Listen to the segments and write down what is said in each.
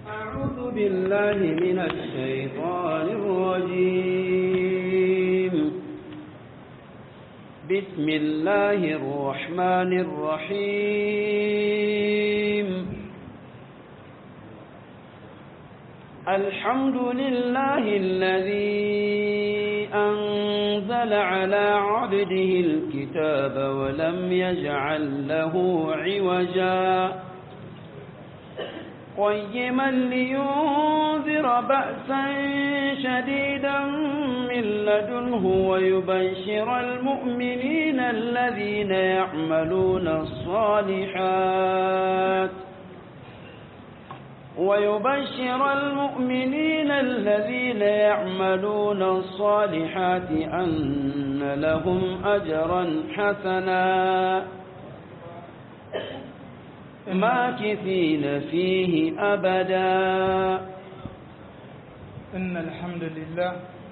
أعوذ بالله من الشيطان الرجيم بسم الله الرحمن الرحيم الحمد لله الذي أنزل على عبده الكتاب ولم يجعل له عوجا قيما لينذر بأسا شديدا من لدنه ويبشر المؤمنين الذين يعملون الصالحات ويبشر المؤمنين الذين يعملون الصالحات أن لهم أجرا حسنا ماكثين فيه أبدا إن الحمد لله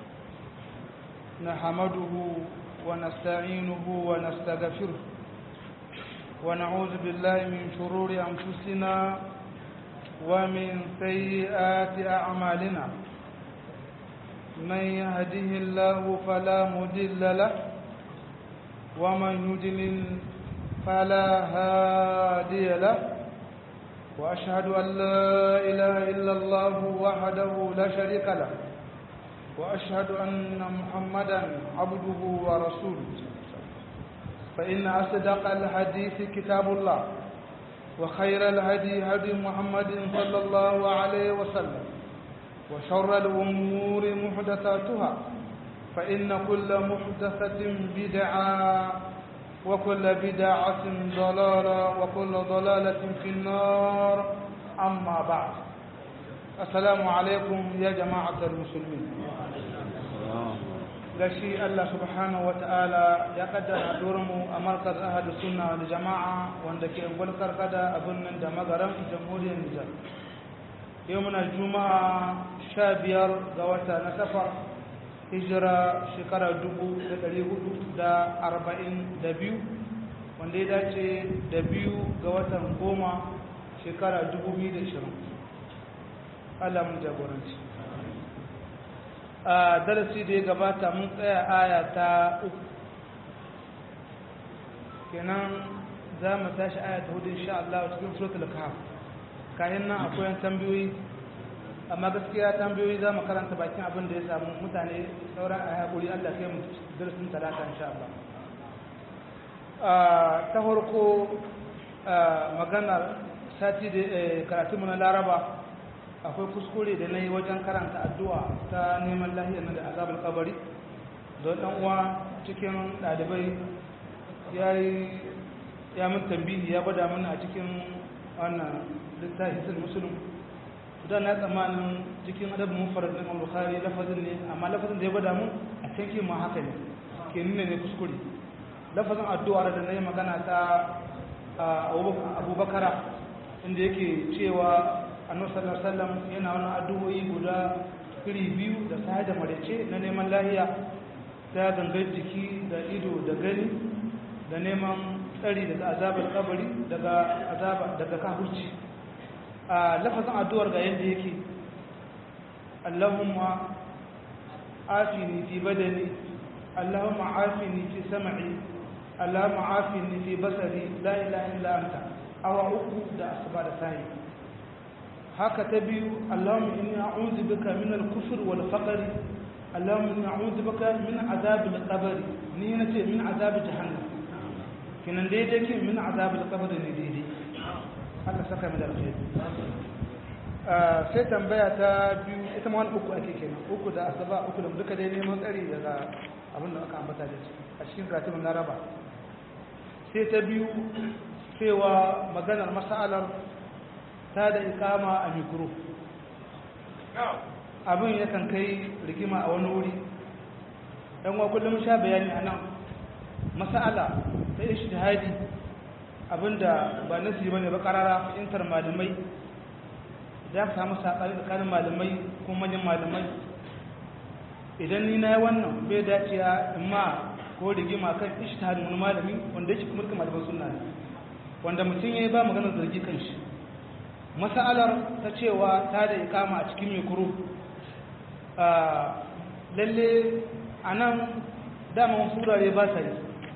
نحمده ونستعينه ونستغفره ونعوذ بالله من شرور أنفسنا ومن سيئات أعمالنا من يهده الله فلا مضل له ومن يضلل فلا هادي له وأشهد أن لا إله إلا الله وحده لا شريك له وأشهد أن محمدا عبده ورسوله فإن أصدق الحديث كتاب الله وخير الهدي هدي محمد صلى الله عليه وسلم وشر الأمور محدثاتها فإن كل محدثة بدعة وكل بدعة ضلالة وكل ضلالة في النار أما بعد السلام عليكم يا جماعة المسلمين gashi Allah subhanahu wa ta'ala ya kaddara mu a markaz ahadu sunna da jama'a wanda ke gwalkar kada a birnin da magaran jamhuriyar Nijar. Yau muna juma'a sha biyar ga wata na safar hijira shekara dubu da ɗari hudu da arba'in da biyu wanda ya dace da biyu ga watan goma shekara dubu biyu da ishirin. Allah mun jagoranci. a darasi da ya gabata mun tsaya aya ta uku kenan za mu tashi aya ta hudu insha Allah cikin suratul kahf kayan nan akwai tambayoyi amma gaskiya tambayoyi za mu karanta bakin abin da ya samu mutane sauran a haƙuri Allah kai mu darasin talata insha Allah ta farko maganar sati da karatu mu na laraba akwai kuskure da na yi wajen karanta addu'a ta neman lahiyar na da azabar kabari don ɗan uwa cikin ɗalibai ya yi ya mun tambihi ya gwada mana a cikin wannan littafi sun musulun da na tsammanin cikin adabin mufarar na imam bukhari lafazin ne amma lafazin da ya gwada mun a cikin ma haka ne ke nuna ne kuskure lafazin addu'a da na yi magana ta abubakara inda yake cewa annabi sallallahu alaihi wasallam yana wani addu'o'i guda iri biyu da sai da marece na neman lahiya ta gangar jiki da ido da gani da neman tsari daga azabar kabari daga azaba daga kafirci a lafazin addu'ar ga yadda yake Allahumma afini fi badani Allahumma afini fi sam'i Allahumma afini fi basari la ilaha illa anta awa uku da asuba da sahi haka ta biyu Allahumma inni a'udhu bika min al-kufr wal faqr Allahumma inni a'udhu bika min azab al-qabr ni nace min azab jahannam kinan daidai kin min azab al-qabr ne daidai Allah saka mu da alheri sai tambaya ta biyu ita ma wani uku ake kenan uku da asaba uku da duka dai neman tsari daga abin da aka ambata da shi a cikin katibin laraba sai ta biyu cewa maganar mas'alar ta da ikama a mikro abin yakan kai rigima a wani wuri ɗan wa kullum sha bayani a nan masala ta ishtihadi abinda ba nasi bane ba karara intar malamai za ka samu saɓani tsakanin malamai ko manyan malamai idan ni na yi wannan bai dacewa in ma ko rigima kan ishtihadin wani malami wanda yake kuma malaman sunna ne wanda mutum ya yi ba maganar zargi kan shi masalar ta cewa ta da ikama a cikin mikro lalle a nan dama wasu wurare ba sa yi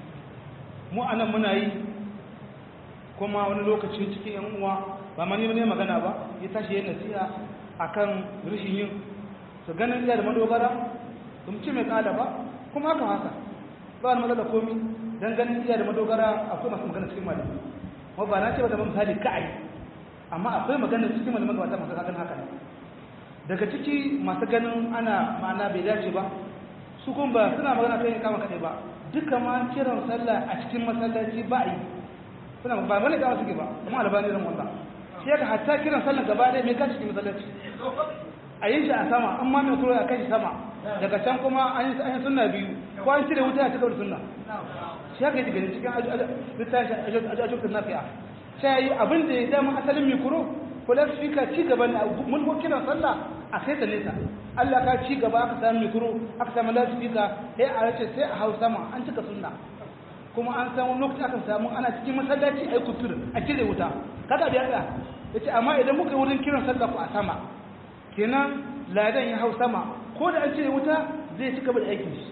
mu a nan muna yi kuma wani lokaci cikin yan uwa ba mani ne magana ba ya tashi yin nasiha akan rashin yin su ganin iya da madogara su ci mai kada ba kuma haka haka ba wani matsala komi don ganin iya da madogara akwai masu magana cikin malamai kuma ba na ce ba da misali ka'ai amma akwai magana cikin malamai ga wata masu kakan haka ne daga ciki masu ganin ana ma'ana bai dace ba su kuma ba suna magana kai kama kaɗai ba duka ma kiran sallah a cikin masallaci ba a yi suna ba bane kama suke ba kuma albani ran wallah shi yaka hatta kiran sallah gaba ɗaya mai gashi cikin masallaci a yin shi a sama an ma mai kuro a kai sama daga can kuma an yi sunna biyu ko an cire wuta a cikin sunna shi haka yake gani cikin littafi ajiyar nafi'a sai yi abin da ya dama asalin mikro ko lasfika ci gaba na mulko kiran sallah a kai ta nesa Allah ka ci gaba aka samu mikro aka samu lasfika sai a race sai a hau sama an cika sunna kuma an samu lokaci aka samu ana cikin masallaci a yi kutur a cire wuta kaga biya ɗaya ya ce amma idan muka yi wurin kiran sallah ku a sama kenan ladan ya hau sama ko da an cire wuta zai ci gaba da aikin shi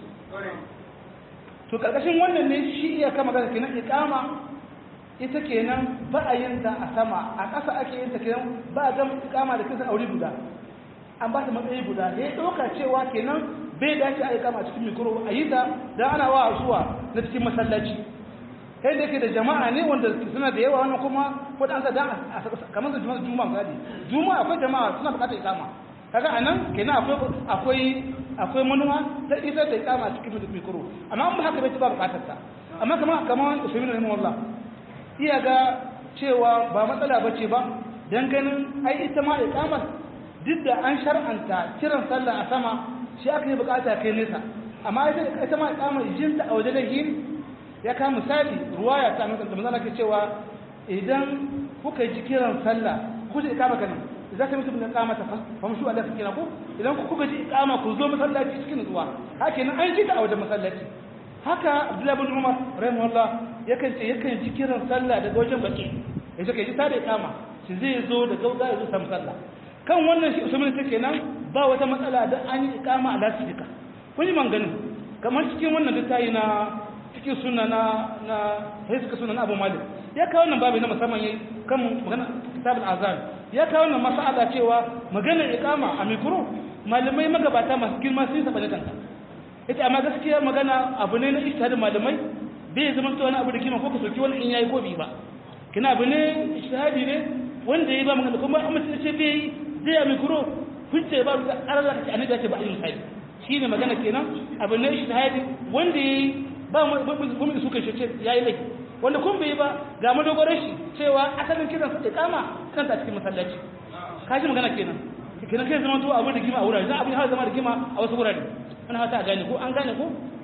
to karkashin wannan ne shi iya kama gana kenan iqama ita kenan ba a yin ta a sama a ƙasa ake yin ta kenan ba a gama iqama da kisa aure guda an ba ta matsayi guda ya ɗauka cewa kenan bai dace a iqama cikin mikro a yi ta dan ana wa asuwa na cikin masallaci kai da yake da jama'a ne wanda suna da yawa wannan kuma ko da an sa dan kamar da juma'a juma'a misali juma'a akwai jama'a suna buƙatar iqama kaga anan kenan akwai akwai akwai manuwa ta isar da iqama cikin mikro amma an ba haka bai ba buƙatar ta amma kamar kamar usaimin rahimahullah iya ga cewa ba matsala bace ba dan ganin ai ita ma iqamar duk da an shar'anta kiran sallah a sama shi aka yi bukata kai nesa amma ita ma iqamar jinta a wajen yin ya ka misali ruwaya ta nuna da manzala ke cewa idan kuka ji kiran sallah ku ji ikama kan za ka mutum da kama ta famshu Allah ta kira ku idan ku kuka ji ikama ku zo masallaci cikin nutsuwa haka nan an ji ta a wajen masallaci haka Abdullahi bin Umar rahimahullah yakan ce yakan ji kiran sallah daga wajen baki ya ce kai ji ta da ikama shi zai zo da gauga ya zo sam sallah kan wannan shi usman ta kenan ba wata matsala da an yi ikama a lasifika kun yi manganin kamar cikin wannan littafi na cikin suna na na sai suka suna na Abu Malik ya kawo wannan babu na musamman yayi kan magana kitabul azan ya kawo wannan mas'ala cewa magana iqama a mikro malamai magabata masu girma sun saba da kanka ita amma gaskiya magana abu ne na ijtihadin malamai bai zama to wani abu da kima ko ka soki wani in yayi ko bi ba kina abu ne ijtihadi ne wanda yayi ba magana kuma amma sai ce bai zai a mikro hujja ba da Allah ta annabi ya ce ba a yi misali shine magana kenan abu ne ijtihadi wanda yayi ba kuma da suka shi ya yi laifi wanda kun bai ba ga madogoron shi cewa asalin kiran su kama kanta a cikin masallaci kaji magana kenan kenan kai zama to abu da gima a wurare za abin har zama da gima a wasu wurare wani hata a gane ko an gane ko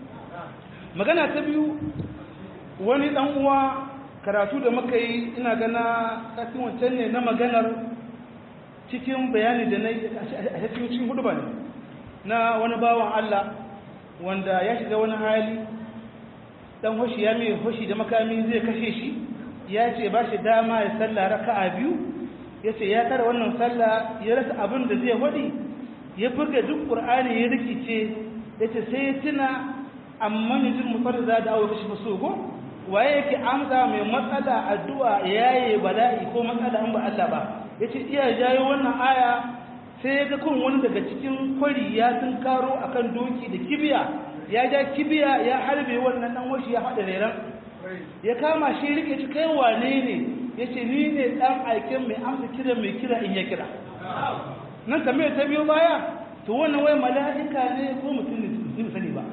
magana ta biyu wani dan uwa karatu da muka yi ina gana kasin wancan ne na maganar cikin bayani da na yi a cikin hudu ba ne na wani bawan Allah wanda ya shiga wani hali dan hoshi ya mai hoshi da makami zai kashe shi ya ce ba shi dama ya salla raka'a biyu ya ce ya tara wannan salla ya rasa abin da zai wadi ya buga duk qur'ani ya rikice ya ce sai ya tuna amma ne jin mutar da da awo kashi faso ko waye yake amsa mai matsala addu'a yaye bala'i ko matsala an ba Allah ba ya ce iya jayo wannan aya sai ya ga kun wani daga cikin kwari ya sun karo akan doki da kibiya ya ja kibiya ya harbe wannan dan washi ya haɗa reran ya kama shi rike shi kai wane ne ya ce ni ne ɗan aikin mai amsa kira mai kira in ya kira nan tambayar ta biyo baya to wannan wai mala'ika ne ko mutum ne ni sani ba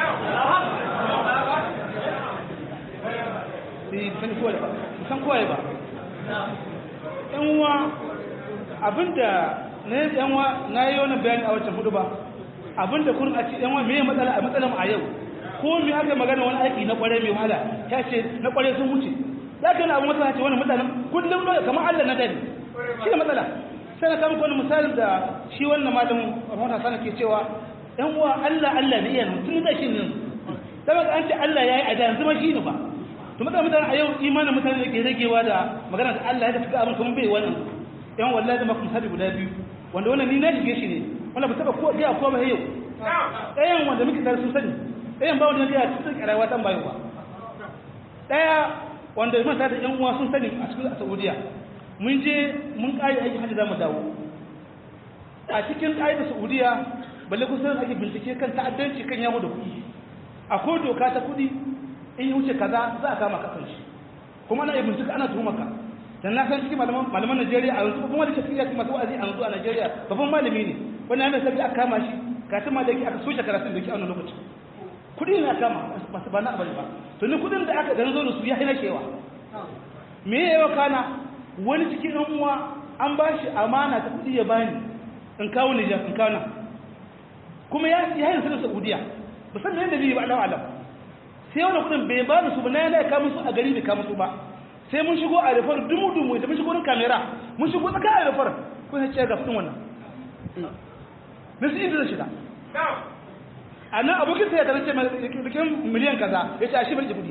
sai sani kowa ba san kowa ba yan uwa abinda na yi yan uwa na yi wani bayani a wancan hudu ba abinda kun a ce yan wani mai matsala a matsalar a yau ko mai aka magana wani aiki na kware mai wahala ta ce na kware sun wuce za ka yi abu matsala ce wani mutanen kullum ne kamar allah na dani shi ne matsala sai na kama wani misalin da shi wannan malamin rahota sana ke cewa yan uwa allah allah ne iya nan tun da shi ne zama an ce allah ya yi a da yanzu ma shi ne ba to matsalar mutane a yau imanin mutane da ke ragewa da magana da allah ya tafi abin kuma bai wannan yan wallahi zama kuma misali guda biyu wanda wannan ni na shige shi ne wanda ba taba ko ga ko ba yau ɗayan wanda muke tare sun sani ɗayan ba wanda na ga cikin rayuwa tan bayan ba ɗaya wanda mun tare da yan uwa sun sani a cikin Saudiya mun je mun kai aiki hajji zamu dawo a cikin ƙa'idar Saudiya balle kusan ake bincike kan ta'addanci kan yawo da kuɗi akwai doka ta kuɗi in yi wuce kaza za a kama kasan shi kuma ana iya bincika ana tuhumar ka dan na san cikin malaman malaman Najeriya a yanzu kuma da ke cikin masu wa'azi a yanzu a Najeriya babban malami ne wani ya mai sabbi aka kama shi katin ma da yake aka soke karatun da yake a wannan lokaci kuɗi ne aka kama masu ba na abari ba to ni kuɗin da aka dan zo da su ya hina kewa me ya yawa kana wani cikin ɗan uwa an ba shi amana ta kuɗi ya bani in kawo Nijar in kawo nan kuma ya ya yin sanin Saudiya musamman yadda zai yi ba Allah alam sai wani kudin bai ba su ba na yana kama su a gari bai kama su ba sai mun shigo a rufar dumu dumu da mun shigo wurin kamera mun shigo tsaka a rufar kun ya ce ga fitin wannan na su inda shiga a nan abokin sai ya tarance bikin miliyan kaza ya ce a shi bai kudi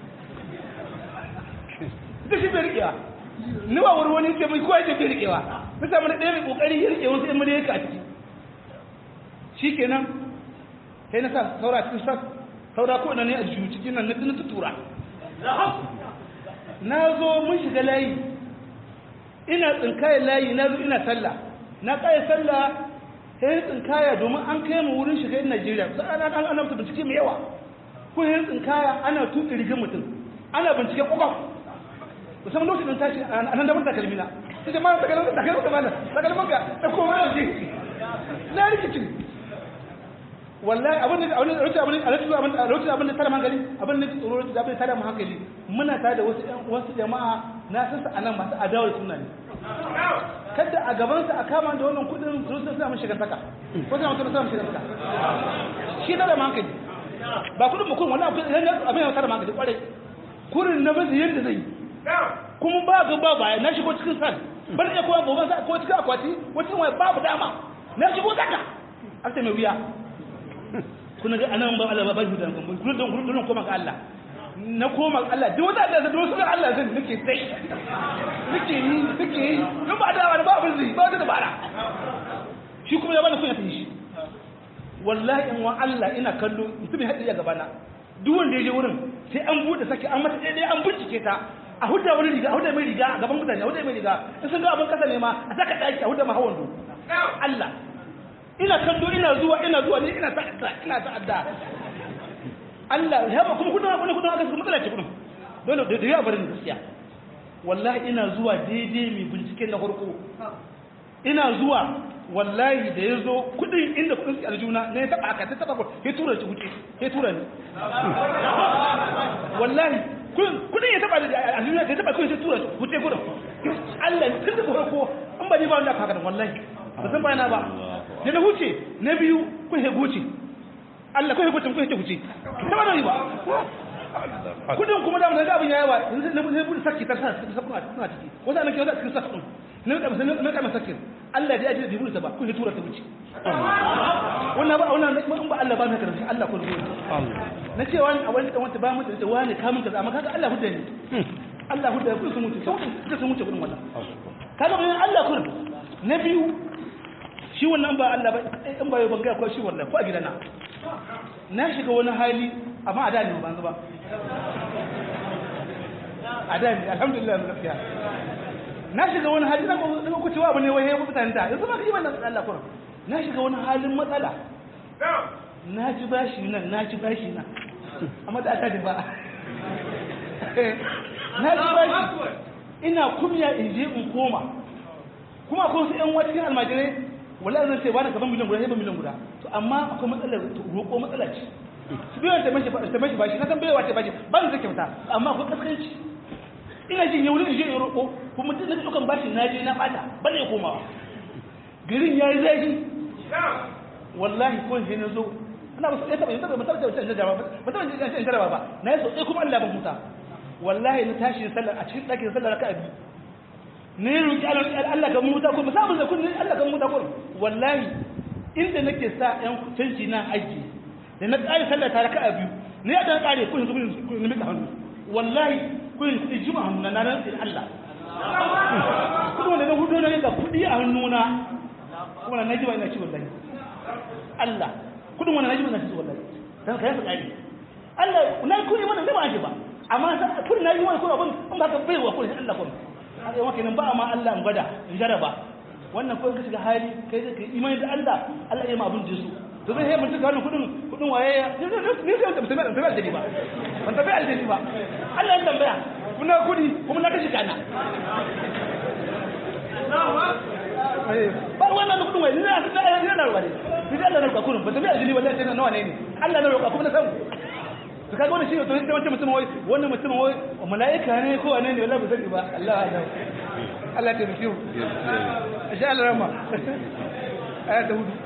ita shi bai rikewa ni ba wani wani ce mai kowa ce bai rikewa na samu na ɗaya mai ƙoƙari ya rike wasu yan miliyan ka a ciki shi kenan sai na sa saura cikin sas saura ko ina ne a jiyu cikin nan na tutura na zo mun shiga layi ina tsinkaya layi na zo ina sallah na kaya sallah sai tsinkaya domin an kai mu wurin shiga yin Najeriya sai ana ana ana bincike mai yawa ko yin tsinkaya ana tuka rigin mutum ana bincike kokon musamman lokacin tashi a nan da mun takalmi na sai jama'a da kalmar da kalmar da mana da kalmar ka da kuma da shi na rikicin wallahi abin da abin da rauta abin da abin da rauta abin da tare hankali abin da tsoro da abin da tare hankali muna tare da wasu wasu jama'a na san su anan masu adawar sunna ne kada a gaban sa a kama da wannan kudin su sun samu shigar saka ko sai mutum samu shigar saka shi da hankali ba kudin mukun wallahi abin da tare hankali kwarai kurin na mazi yadda zai kuma ba ga ba baya na shigo cikin san ban iya kowa gobe sa ko cikin akwati wacin wai babu dama na shigo saka aka mai wuya kuna ga anan ba Allah ba shi da kun kun don kun koma ga Allah na koma ga Allah duk wanda da wasu ga Allah zan nake sai nake yi nake yi duk ba da ba abin zai ba da dabara shi kuma ya bani kunya tafi shi wallahi in wa Allah ina kallo mutum ya hadiya gabana duk wanda ya je wurin sai an bude saki an mata daidai an bincike ta a hudda wani riga a hudda mai riga a gaban mutane a hudda mai riga in sun ga abin kasa ne ma a saka daki a hudda ma hawan Allah ina kallo ina zuwa ina zuwa ne ina ta'adda ina ta'adda Allah ya ba kuma kudin wani kudin aka kuma matsala ce kudin dole da da ya bari ni gaskiya wallahi ina zuwa daidai mai binciken na farko ina zuwa wallahi da ya zo kudin inda kudin su aljuna ne ya taba aka ta taba ko ya tura shi wuce ya tura ni wallahi kudin ya taba da aljuna ya taba kudin ya tura shi wuce kudin Allah tun da farko an ba ni ba wanda aka haka wallahi ba san bayana ba da na huce na biyu kun he goce Allah kun he goce kun he huce ta ba ba kudin kuma da mun ga abin yayi ba na mun bude sakki ta sa ta kuma tana ciki wanda nake wanda cikin sakki ne da mun na kama sakki Allah da ya ji da bude ta ba kun he tura ta wuce wannan ba wannan in ba Allah ba na karanta Allah kun ruwa na ce wani a wani wanda ba mu da wani kamun kaza amma kaga Allah hudda ne Allah hudda kun sun mutu sai sun mutu kudin wannan kaga bayan Allah kun na biyu shi wannan ba Allah ba in ba ban ga ko shi wallahi ko a gidana na shiga wani hali amma a da ne ban ba a da ne alhamdulillah mun lafiya na shiga wani hali na ko ku cewa bane waye mutane da yanzu ba ka yi wannan Allah kuma na shiga wani halin matsala na ji bashi nan na ji bashi nan amma da aka ba na ji bashi ina kumya in je in koma kuma akwai wasu ƴan wacin almajirai wala zan ce wani gaban miliyan guda sai ba miliyan guda to amma akwai matsalar roƙo matsala ce su biyan ta mashi ta mashi bashi na san baiwa ce bashi ba zan kyauta amma akwai kaskanci ina jin yau in je in roƙo kuma duk na dukan bashi na je na bata ba ne komawa garin ya yi zafi wallahi ko je na zo ana ba su ɗaya taɓa yin taɓa mutar da wancan jaraba ba taɓa yin jaraba ba na yi sau ɗaya kuma Allah ban huta wallahi na tashi sallar a cikin ɗakin sallar raka'a biyu ne roƙi Allah ka muta ko musamman da kun Allah ka muta ko wallahi inda nake sa ƴan canji na aiki da na ƙare sallar ta raka'a biyu ne ya dan ƙare kun zuwa kun mika hannu wallahi kun kuɗi juma hannu na nan sai Allah kuma da na hudu na ga kudi a hannuna kuma na ji ba ina ci wallahi Allah kudin wannan naji ba ina ci wallahi dan kai su kadi Allah na kudi wannan ne ba ake ba amma sai kudi na yi wani kuma abin in ba ka bai wa kudi Allah kuma haka yawan kenan ba ma Allah in gwada in jaraba wannan ko in ka shiga hali kai zai kai imani da Allah Allah ya ma abin jisu to zai yi mutum gano kudin kudin waye ya ne sai da mutum da aljani ba ban tafi aljani ba Allah ya tambaya kuna kudi kuma na kashi kana ba wannan kudin waye ne na na na ruwa ne ni Allah na roƙa kudin ban tafi aljani wallahi sai nawa ne ne Allah na roƙa kuma na san to kaga wannan shi to sai wancan mutum wai wannan mutum wai mala'ika ne ko wane ne wallahi ba sani ba Allah Allah Allah ta rufiyu insha Allah rama aya ta hudu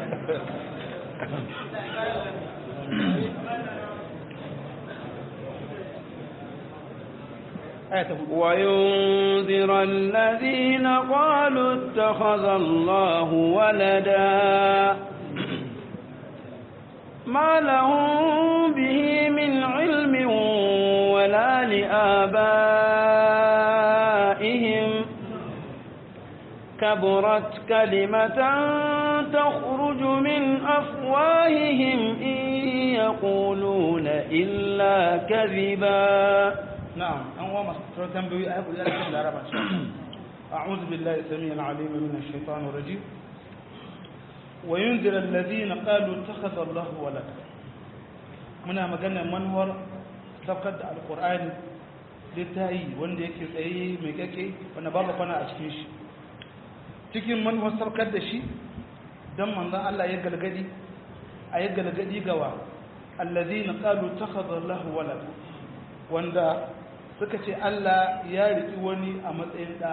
وينذر الذين قالوا اتخذ الله ولدا ما لهم به من علم ولا لآبائهم كبرت كلمة تخرج من أفواههم إن يقولون إلا كذبا نعم أنواع مصر تنبوي أقول لك العرب أعوذ بالله السميع العليم من الشيطان الرجيم وينذر الذين قالوا اتخذ الله ولدا muna magana manuwar saukar da alkur'ani littayi wanda yake tsaye mai kake wanda babu kwana a cikin shi cikin manuwar saukar da shi don manzan Allah ya galgadi a ya galgadi gawa allazi na kalu takhadha Allah walada wanda suka ce Allah ya riki wani a matsayin da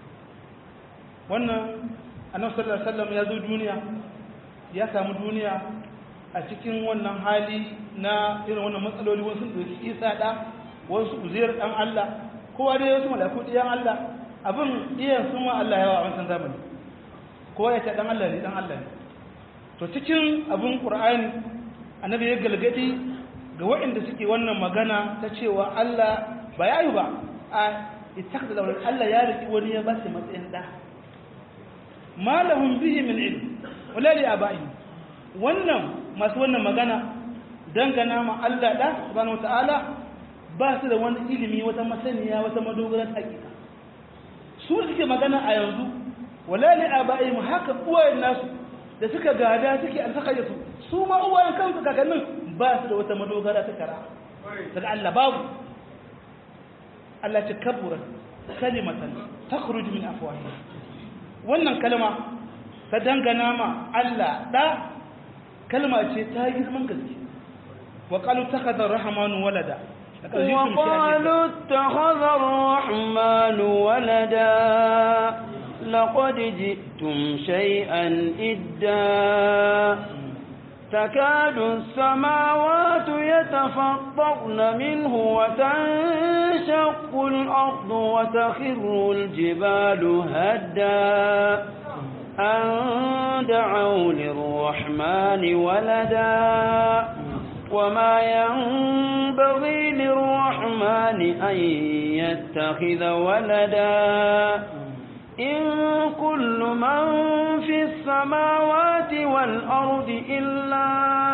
wannan annabi sallallahu alaihi wasallam ya zo duniya ya samu duniya a cikin wannan hali na irin wannan matsaloli wasu ɗauki isa ɗa wasu uziyar ɗan Allah kowa dai wasu malaku ɗiyan Allah abin iyan sun ma Allah yawa a wancan zamani kowa ya ce ɗan Allah ne ɗan Allah ne to cikin abin ƙur'ani annabi ya galgadi ga waɗanda suke wannan magana ta cewa Allah ba ya yi ba a ittakhadha lawal Allah ya riki wani ya ba shi matsayin ɗa ma lahum bihi min ilm wala li aba'ihim wannan masu wannan magana dangana ma Allah da subhanahu wataala ba su da wani ilimi wata masaniya wata madogarar hakika su suke magana a yanzu wala li aba'ihim haka uwayen nasu da suka gada suke alfaka da su su ma uwayen kansu kakannin ba su da wata madogara ta kara daga Allah babu Allah ce kabura kalimatan takhruju min afwahihim wannan kalma ta dangana ma Allah da kalma ce ta girman gaske wa qalu takhadha ar-rahmanu walada وقالوا اتخذ الرحمن ولدا لقد جئتم شيئا إدا تكاد السماوات يتفطرن منه وتنشق الأرض وتخر الجبال هدا أن دعوا للرحمن ولدا وما ينبغي للرحمن أن يتخذ ولدا إن كل من في السماوات والأرض إلا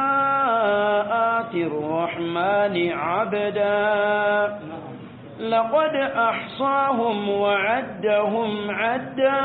آتي الرحمن عبدا لقد أحصاهم وعدهم عدا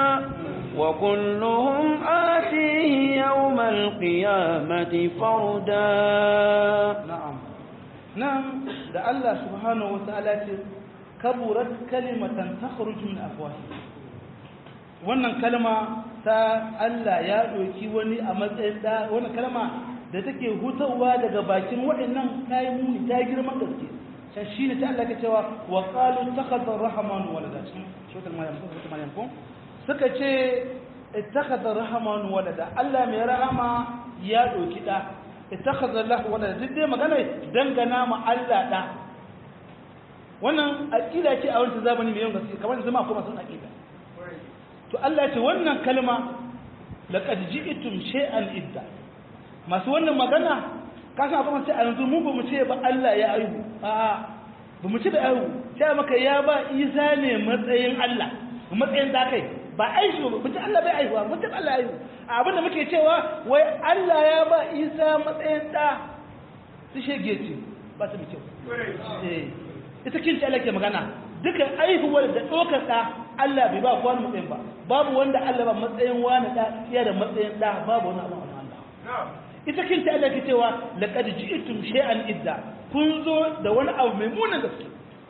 وكلهم آتيه يوم القيامة فردا نعم نعم ده الله سبحانه وتعالى كبرت كلمة تخرج من أفواههم wannan kalma ta Allah ya ɗauki wani a matsayin da wannan kalma da take hutawa daga bakin waɗannan kayan muni ta girman gaske can shi ne ta Allah ke cewa wa qalu takhadha ar-rahmanu walada cikin suratul maryam suratul maryam ko suka ce ittakhadha ar-rahmanu walada Allah mai rahama ya ɗauki da ittakhadha Allah walada duk dai magana dangana ma Allah da wannan aqida ce a wannan zamani mai yawan gaske kamar zama kuma sun aqida to Allah ce wannan kalma laqad ji'tum shay'an idda masu wannan magana ka san abin sai a yanzu mu ba mu ce ba Allah ya aihu a ba mu ce da aihu sai maka ya ba Isa ne matsayin Allah matsayin da kai ba aishi ba mutum Allah bai aihuwa mutum Allah aihu abin da muke cewa wai Allah ya ba Isa matsayin da su shege ce ba su kyau eh ita kinci Allah ke magana dukan aihuwar da ɗaukar ɗa Allah bai ba kowa matsayin ba babu wanda Allah ba matsayin wani ɗa iya da matsayin ɗa babu wani abu Allah ita kinci Allah ke cewa laqad ji'tum shay'an idda kun zo da wani abu mai munin gaske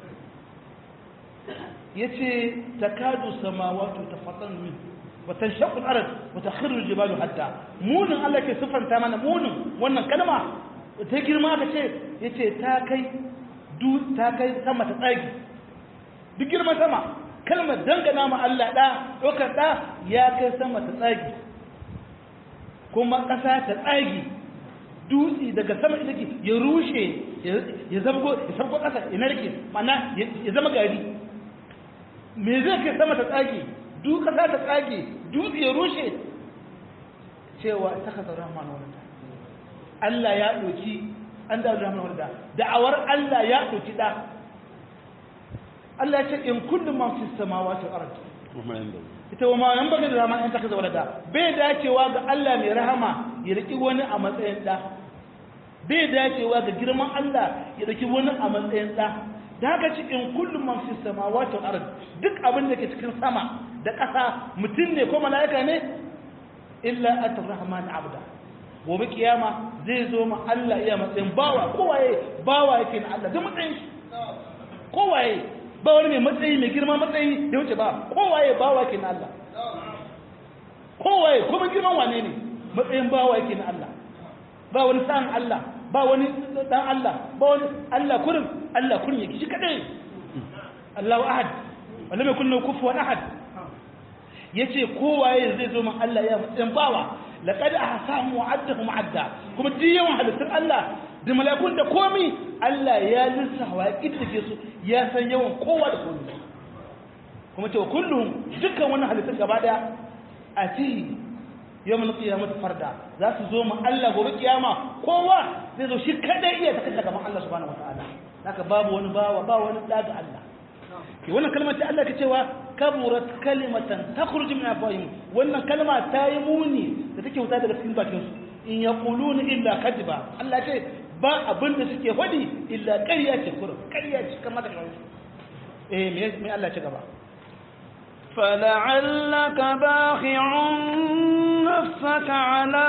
yace takadu samawati tafattan min wa tanshaqqu al-ard wa takhirru al-jibalu hatta munin Allah ke sifanta mana munin wannan kalma ta girma ka ce yace ta kai du ta kai sama ta tsagi duk girman sama kalmar dangana ma Allah da dokar da ya kai sama ta tsagi kuma ƙasa ta tsagi dutse daga sama ita ke ya rushe ya zama ya sabko ƙasa ya narke mana ya zama gari me zai kai sama ta tsage duk ƙasa ta tsage dutse ya rushe cewa ta kasa rahman wanda Allah ya ɗauki an da rahman wanda da'awar Allah ya ɗauki ɗa Allah ya ce in kullum ma fi samawati wal ardi ita wa ma yan baga da rahman an ta kaza walada bai dacewa ga Allah mai rahama ya riki wani a matsayin ɗa bai dacewa ga girman Allah ya dauki wani a matsayin ɗa da haka cikin kullum man fi samawati wal ard duk abin da ke cikin sama da ƙasa mutum ne ko mala'ika ne illa atar rahman abda gobe kiyama zai zo ma Allah iya matsayin bawa kowaye bawa yake na Allah da matsayin shi kowaye ba wani mai matsayi mai girma matsayi da wuce ba kowaye bawa yake na Allah kowaye kuma girman wane ne matsayin bawa yake na Allah ba wani sa'an Allah ba wani dan Allah ba wani Allah kurin Allah kurin yake shi kadai Allahu ahad wala mai kullu kufuwan ahad yace kowaye zai zo min Allah ya matsayin bawa laqad ahsahum wa'adahum adda kuma duk yawan halittun Allah da malakun da komi Allah ya lissawa ya kiddige su ya san yawan kowa da komi kuma ce kullum dukkan wannan halittun gaba daya a ci yawon qiyamah farda za su zo mu Allah gobe kiyama kowa zai zo shi kadai iya ta kashe gaban Allah subhanahu wataala haka babu wani bawa ba wani daga Allah ke wannan kalmar ta Allah ke cewa kaburat kalimatan takhruju min afwahihim wannan kalma ta yi muni da take wuta daga cikin bakin su in yaquluna illa kadiba Allah ce ba abin da suke faɗi illa ƙarya ce kurum ƙarya ce kamar da eh me me Allah ce gaba فلعلك باخع نفسك على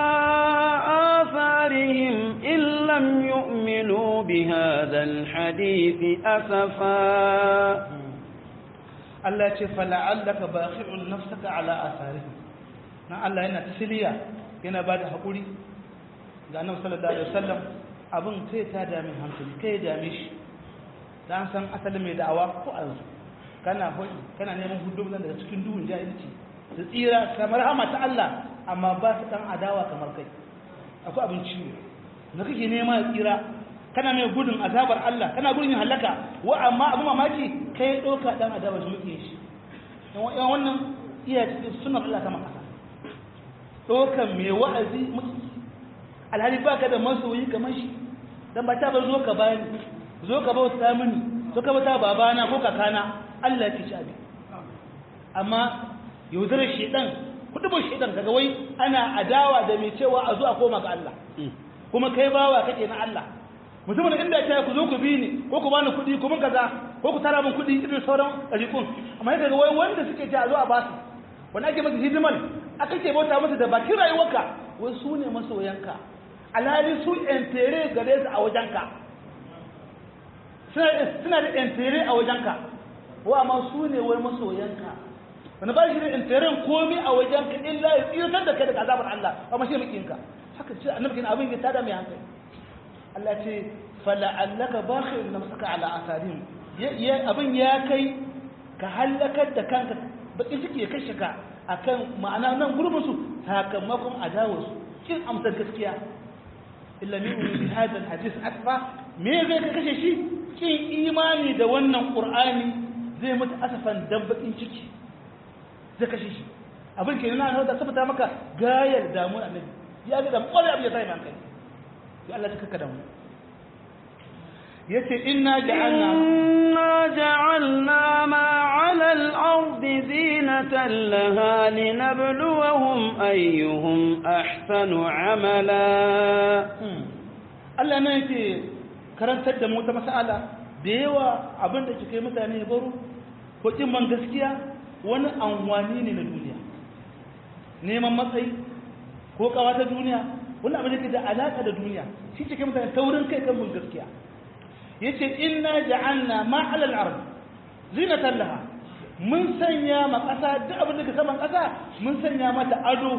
آثارهم إن لم يؤمنوا بهذا الحديث أسفا Allah ce fala'allaka bakhi'un nafsaka ala asarihim na Allah yana tasliya yana bada hakuri ga Annabi sallallahu alaihi wasallam abin kai ta dame hankali kai dame shi dan san asalin mai da'awa ko yanzu kana hoyi kana neman hudu daga cikin duhun jahilci da tsira kamar hama ta Allah amma ba su dan adawa kamar kai akwai abin ciwo da kake nema ya tsira kana mai gudun azabar Allah kana gudun halaka wa amma abu mamaki kai doka dan adabar shi muke shi yan wannan iya cikin sunan Allah kama kasa dokan mai wa'azi muke alhali baka da masoyi kamar shi dan ba ta ba zo ka bani zo ka bauta mini zo ka bauta babana ko kakana Allah ya ci abi amma yaudarar shedan kudubin shedan kaga wai ana adawa da mai cewa a zo a koma ga Allah kuma kai bawa kake na Allah mutumin inda ya ce ku zo ku bi ni ko ku bani kuɗi ko mun kaza ko ku tara min kuɗi irin sauran ɗariƙun amma yadda wai wanda suke ce a zo a ba su wani ake masa hidimar aka ke bauta masa da bakin rayuwarka wai su ne masoyanka alhali su entere gare su a wajenka suna da entere a wajenka wa amma su ne wai masoyanka wani ba shi da enteren komi a wajenka illa ya tsirtar da kai daga azabar Allah amma shi makinka haka ce annabi kin abin ya tada mai hankali Allah ce fala'allaka bakhir nafsaka ala asarin abin ya kai ka halakar da kanka bakin ciki ya kashe ka akan ma'ana nan gurbin su sakamakon adawar su kin amsar gaskiya illa min bi hadha alhadith asfa me zai ka kashe shi kin imani da wannan qur'ani zai mutu asafan dan bakin ciki zai kashe shi abin ke nuna da sabata maka gayar damuwar annabi ya ga da kwarai abin ya sai hankali ya Allah ta da mu yace inna ja'alna inna ja'alna ma 'ala al-ardi زينة لها لنبلوهم أيهم أحسن عملا Allah nan yake karantar da mu ta mas'ala da yawa abin da kike mutane baro ko kin man gaskiya wani anwani ne na duniya neman matsayi ko kawa ta duniya wani abin da ke da alaka da duniya shi cike mutane taurin kai kan mun gaskiya yace inna ja'alna ma'al al-ard zinatan laha mun sanya ma kasa duk abin da ke saman kasa mun sanya mata ado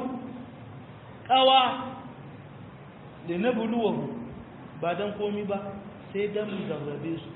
kawa da na buluwahu ba dan komi ba sai dan mu zarrabe su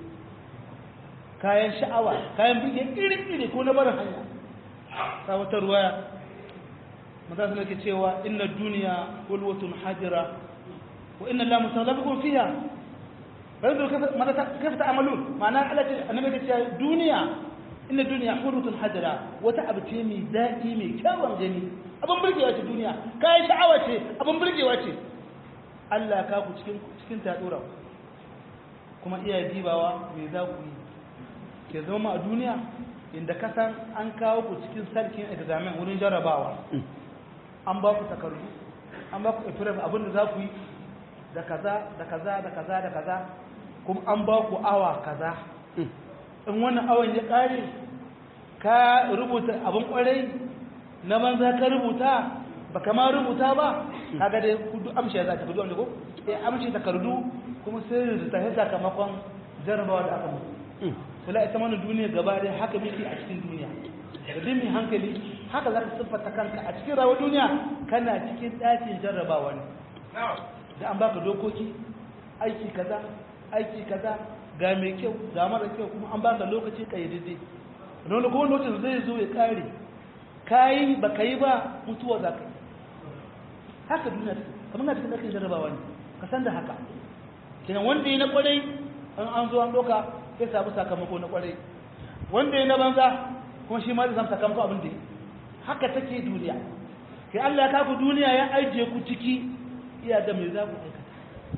kayan sha'awa kayan bige iri-iri ko na barin hanya ta wata ruwaya maza su nake cewa inna duniya hulwatun hajira wa inna la musallabikum fiha yanzu kafa ta amalu ma'ana Allah ce annabi ya ce duniya inna duniya hulwatun hajira wata abu ce mai daɗi mai kyawun gani abin burgewa ce duniya kayan sha'awa ce abin burgewa ce Allah ka ku cikin cikin ta dora kuma iya dibawa me za ku yi ke zama a duniya inda ka san an kawo ku cikin sarkin examen wurin jarrabawa an ba ku takardu an ba ku ifiraf abin da za ku yi da kaza da kaza da kaza da kaza kuma an ba ku awa kaza in wannan awan ya kare ka rubuta abin kwarai na banza ka rubuta ba kama rubuta ba kaga dai kudu amshi ya za ta kudu wanda ko eh amshi takardu kuma sai da ta sakamakon jarrabawa da aka mutu kula ita mana duniya gaba dai haka muke a cikin duniya da mai hankali haka za ka siffata kanka a cikin rawar duniya kana cikin ɗakin jarrabawa ne da an baka dokoki aiki kaza aiki kaza ga mai kyau ga mara kyau kuma an baka lokaci kayyadidde wani kuma lokacin zai zo ya kare kayi ba ka yi ba mutuwa za ka yi haka duniya kamar na cikin ɗakin jarrabawa ne ka san da haka kenan wanda yi na kwarai an an zo an ɗauka sai samu sakamako na kwarai wanda ya na banza kuma shi ma zai samu sakamako abin da haka take duniya kai Allah ya kaku duniya ya ajiye ku ciki iya da mai za ku aikata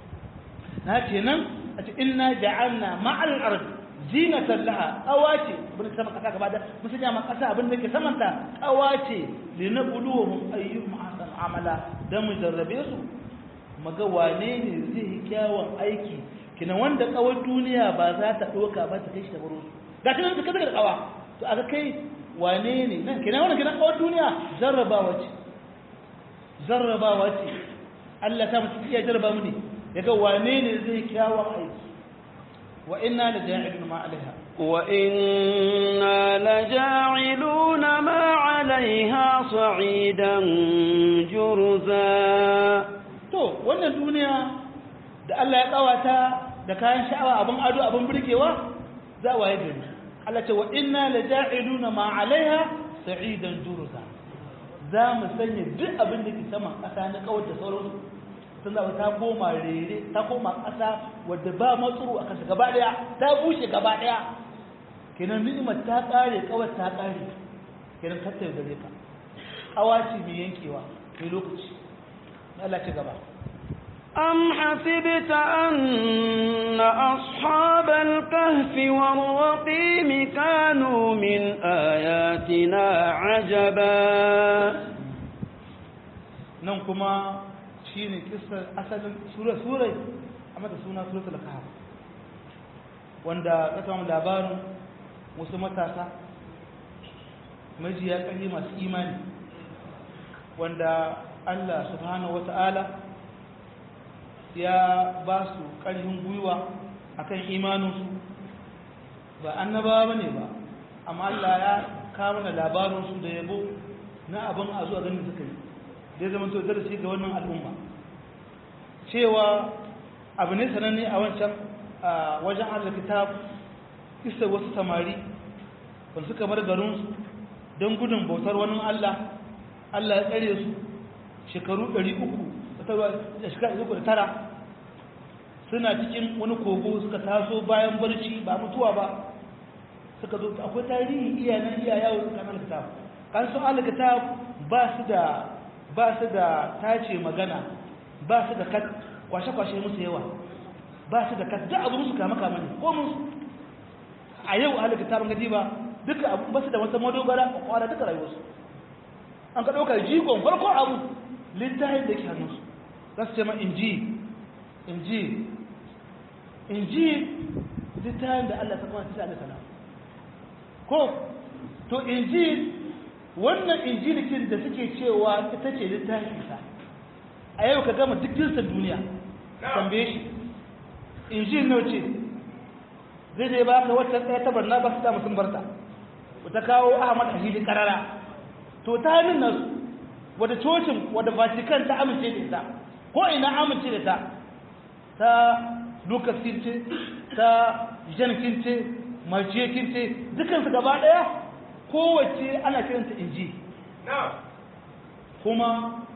na ce nan a ce inna ja'alna ma'al ard zinatan laha qawace bin sama kasa gaba da mun sanya ma kasa abin da ke samanta qawace linabluwahum ayyuhum ahsanu amala dan mu jarrabe su maga wane ne zai yi kyawun aiki kina wanda kawar duniya ba za ta ɗauka ba ta kai shi ta baro su ga ta nan ta kaza da kawa to aka kai wane ne nan kina wannan kina kawar duniya jarrabawa ce jarrabawa ce Allah ta mutu iya jarraba mu ne yaga wane ne zai kyawun aiki wa inna la ja'ilun ma alaiha wa inna la ja'iluna ma alaiha sa'idan jurza to wannan duniya da Allah ya kawata da kayan sha'awa abin ado abin burgewa za a waye gari Allah ce wa inna la ja'iluna ma alaiha sa'idan jurza za mu sanya duk abin da ke saman ƙasa na kawar da sauransu sun zaba ta koma rere ta koma ƙasa wadda ba matsuru a kasa gaba ɗaya ta bushe gaba ɗaya kenan ni'imar ta ƙare kawar ta ƙare kenan kar ta gare ka ƙawaci mai yankewa mai lokaci Allah ce gaba أم حسبت أن أصحاب الكهف والرقيم كانوا من آياتنا عجبا nan kuma shi ne kisar asalin surai a mata suna suratul kahf wanda ka samu labarin wasu matasa majiya ƙarfi masu imani wanda Allah subhanahu wata'ala ya ba su ƙarfin gwiwa akan imaninsu ba annabawa ba ne ba amma Allah ya kawo da labarinsu da yabo na abin a zuwa ganin suka yi da ya zama to darasi ga wannan al'umma cewa abu ne sananne a wancan wajen Allah kitab kisa wasu samari wanda suka bar garinsu don gudun bautar wani Allah Allah ya tsare su shekaru 300 da shekaru da tara suna cikin wani kogo suka taso bayan barci ba mutuwa ba suka zo akwai tarihi iyanan iya yawo suka kan kitab kan su alkitab ba su da ba su da tace magana ba su da kat kwashe kwashe musu yawa ba su da kat da abu musu kama kama ne ko musu a yau alkitab ga ba duka abu ba su da wata madogara a kwara duka rayuwarsu an ka ɗauka jigon farko abu littafin da ke hannunsu za su ce ma inji inji inji littafin da Allah ta kama ta da sana ko to inji wannan injilikin da suke cewa ita ce littafin sa a yau ka gama duk jinsin duniya tambaye shi injil nawa ce zai zai baka wata ɗaya ta barna ba su ta musun barta ta kawo ahmad ahili karara to ta hannun nasu wadda cocin wadda vatican ta amince da ita ko ina amince da ta ta lucas kince ta jan kince marciye kince dukansu gaba ɗaya kowace ana kiranta inji kuma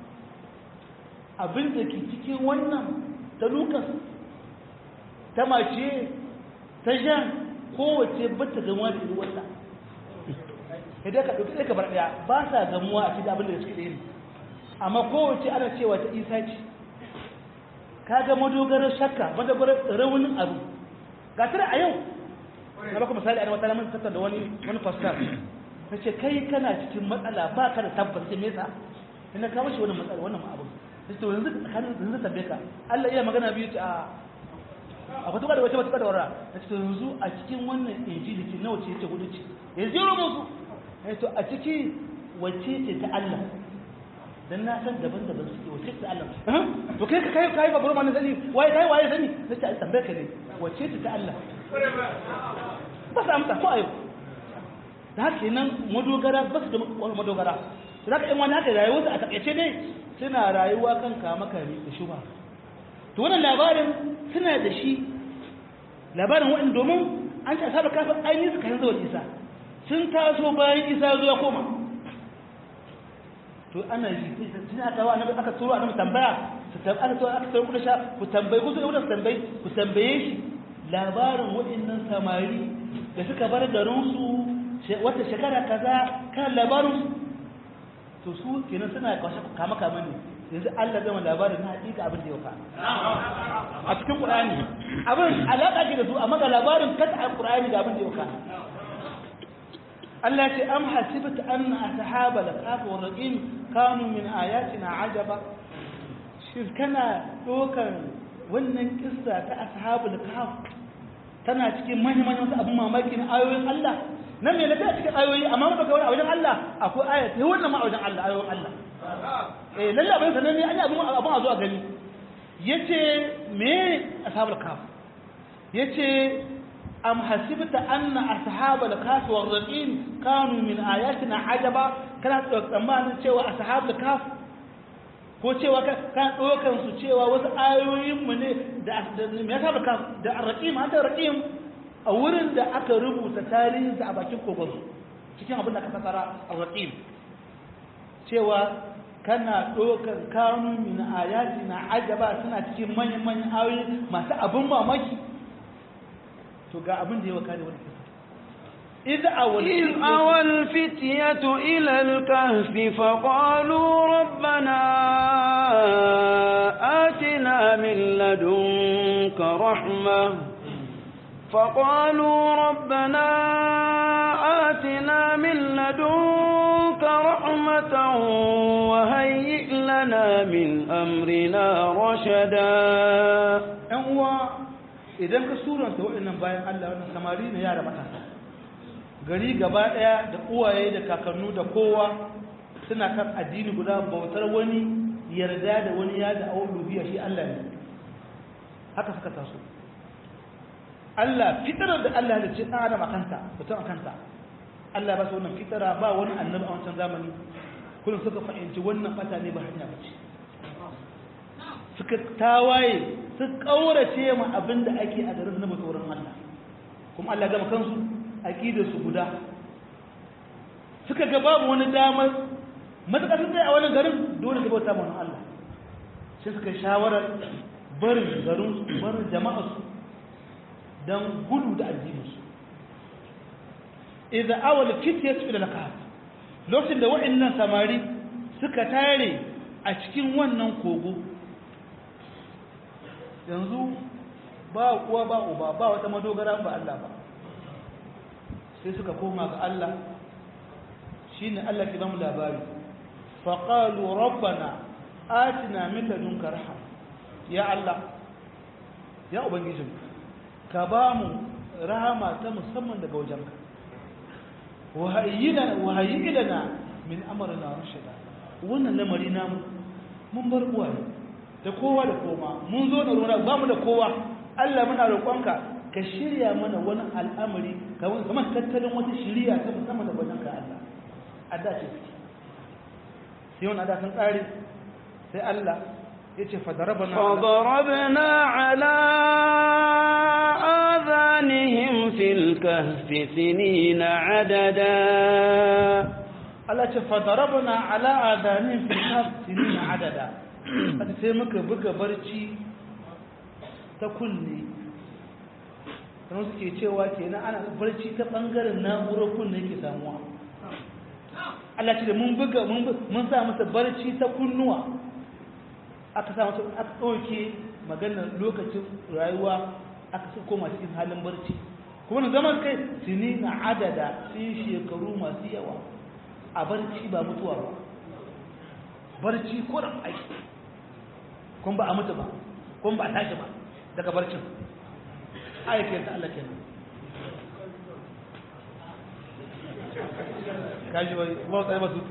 abin da ke cikin wannan ta lucas ta mace ta jan kowace bata gamuwa da ruwanta idan ka ɗauki ɗaya ka bar ɗaya ba sa gamuwa a cikin abin da suke ɗaya amma kowace ana cewa ta isa ce ka ga madogarar shakka madogarar raunin abu ga tara a yau na baka misali a wata lamun tattar da wani wani fastar na ce kai kana cikin matsala ba ka da tabbas sai mesa ina kawo shi wani matsala wannan abu sai to yanzu tsakanin yanzu tambaye ka Allah iya magana biyu ce a akwai tuka da wata wata da wara na ce to yanzu a cikin wannan injili ce nawa ce ce hudu ce yanzu yaro musu eh to a ciki wacce ce ta Allah dan na san daban-daban suke wacce ce ta Allah to kai kai kai babbar ma sani waye kai waye sani sai ta tambaye ka ne wacce ce ta Allah ba sa amsa ko ayo da haka nan madogara ba su da madogara za ka yi wani haka rayuwarsu a takaice dai suna rayuwa kan kama kare da shuba to wannan labarin suna da shi labarin wa'in domin an ce asabar kafin ainihin suka yanzu wa isa sun taso bayan isa zuwa koma to ana yi tun aka wa annabi aka turo annabi tambaya su tambaya aka turo aka turo kudin sha ku tambayi ku su su tambayi ku tambaye shi labarin waɗannan samari da suka bar garinsu wata shekara kaza kan labarin to su kenan suna kwashe kama kama ne yanzu Allah zama labarin na hakika abin da ya fa a cikin Qur'ani abin alaka ke da su amma ga labarin kata a Qur'ani ga abin da ya fa Allah ce am hasibta anna ashabal kahf wa raqim kanu min ayatina ajaba shin kana dokan wannan kissa ta ashabul kahf tana cikin manyan manyan abin mamaki na ayoyin Allah nan me lafiya cikin ayoyi amma mun dauka wani a wajen Allah akwai aya ta wannan ma a wajen Allah ayoyin Allah eh lalle abin sanan ne an yi abin abin a zuwa gani yace me ashabul kaf yace am hasibta anna ashabul kaf wa raqim kanu min ayatina ajaba kana tsammanin cewa ashabul kaf ko cewa kan dokan su cewa wasu ayoyin mu ne da me ashabul kaf da raqim hada raqim a wurin da aka rubuta tarihinsa a bakin kogon cikin abin da aka fasara a raƙim cewa kana ɗaukar kanu min ayati na ajaba suna cikin manyan manyan ayoyi masu abin mamaki to ga abin da ya waka da wani kisa إذ أوى الفتية إلى الكهف فقالوا ربنا آتنا من لدنك رحمة فقالوا ربنا آتنا من لدنك رحمة وهيئ لنا من أمرنا رشدا أنوا idan ka suranta waɗannan bayan Allah wannan samari ne yara matasa gari gaba ɗaya da uwaye da kakannu da kowa suna kan addini guda bautar wani yarda da wani ya da auluhiyya shi Allah ne haka suka taso Allah fitarar da Allah da ce ɗan adam a kanta mutum a kanta Allah ba su wannan fitara ba wani annabi a wancan zamani kullum suka fahimci wannan fata ne ba hanya ba ce suka tawaye su ƙaurace ma abin da ake a garin na tsoron Allah kuma Allah gama kansu aƙidar su guda suka ga babu wani damar matuƙa sun a wannan garin dole ka bauta ma Allah sai suka shawarar barin garin barin jama'arsu don gudu da addininsu idan awal fitiyar su da kahf lokacin da waɗannan samari suka tare a cikin wannan kogo yanzu ba kuwa ba uba ba wata madogara ba Allah ba sai suka koma ga Allah shine Allah ke bamu labari faqalu rabbana atina min ladunka rahma ya Allah ya ubangijin ka ba mu rahama ta musamman daga wajenka wa hayyina wa hayyina min amrina rashida wannan lamari namu mun bar uwaye da kowa da koma mun zo da ruwa ba mu da kowa Allah muna roƙonka ka shirya mana wani al'amari kamar tattalin wata shiriya ta musamman da wajen ka Allah adda ce sai wani adda sun tsari sai Allah ya ce fadarabana fadarabna ala adhanihim fil kahfi sinina adada Allah ce fadarabna ala adhanihim fil kahfi sinina adada sai muka buga barci ta kunne kamar suke cewa kenan ana barci ta bangaren na'urar kunne ke samuwa Allah ce da mun buga mun sa masa barci ta kunnuwa aka sa masa aka ɗauke maganar lokacin rayuwa aka sa koma cikin halin barci kuma na zaman kai tuni na adada sun shekaru masu yawa a barci ba mutuwa ba barci kuran aiki kun ba a mutu ba kun ba a tashi ba daga barcin aikin ta Allah kenan kaji bai kuma tsaye masu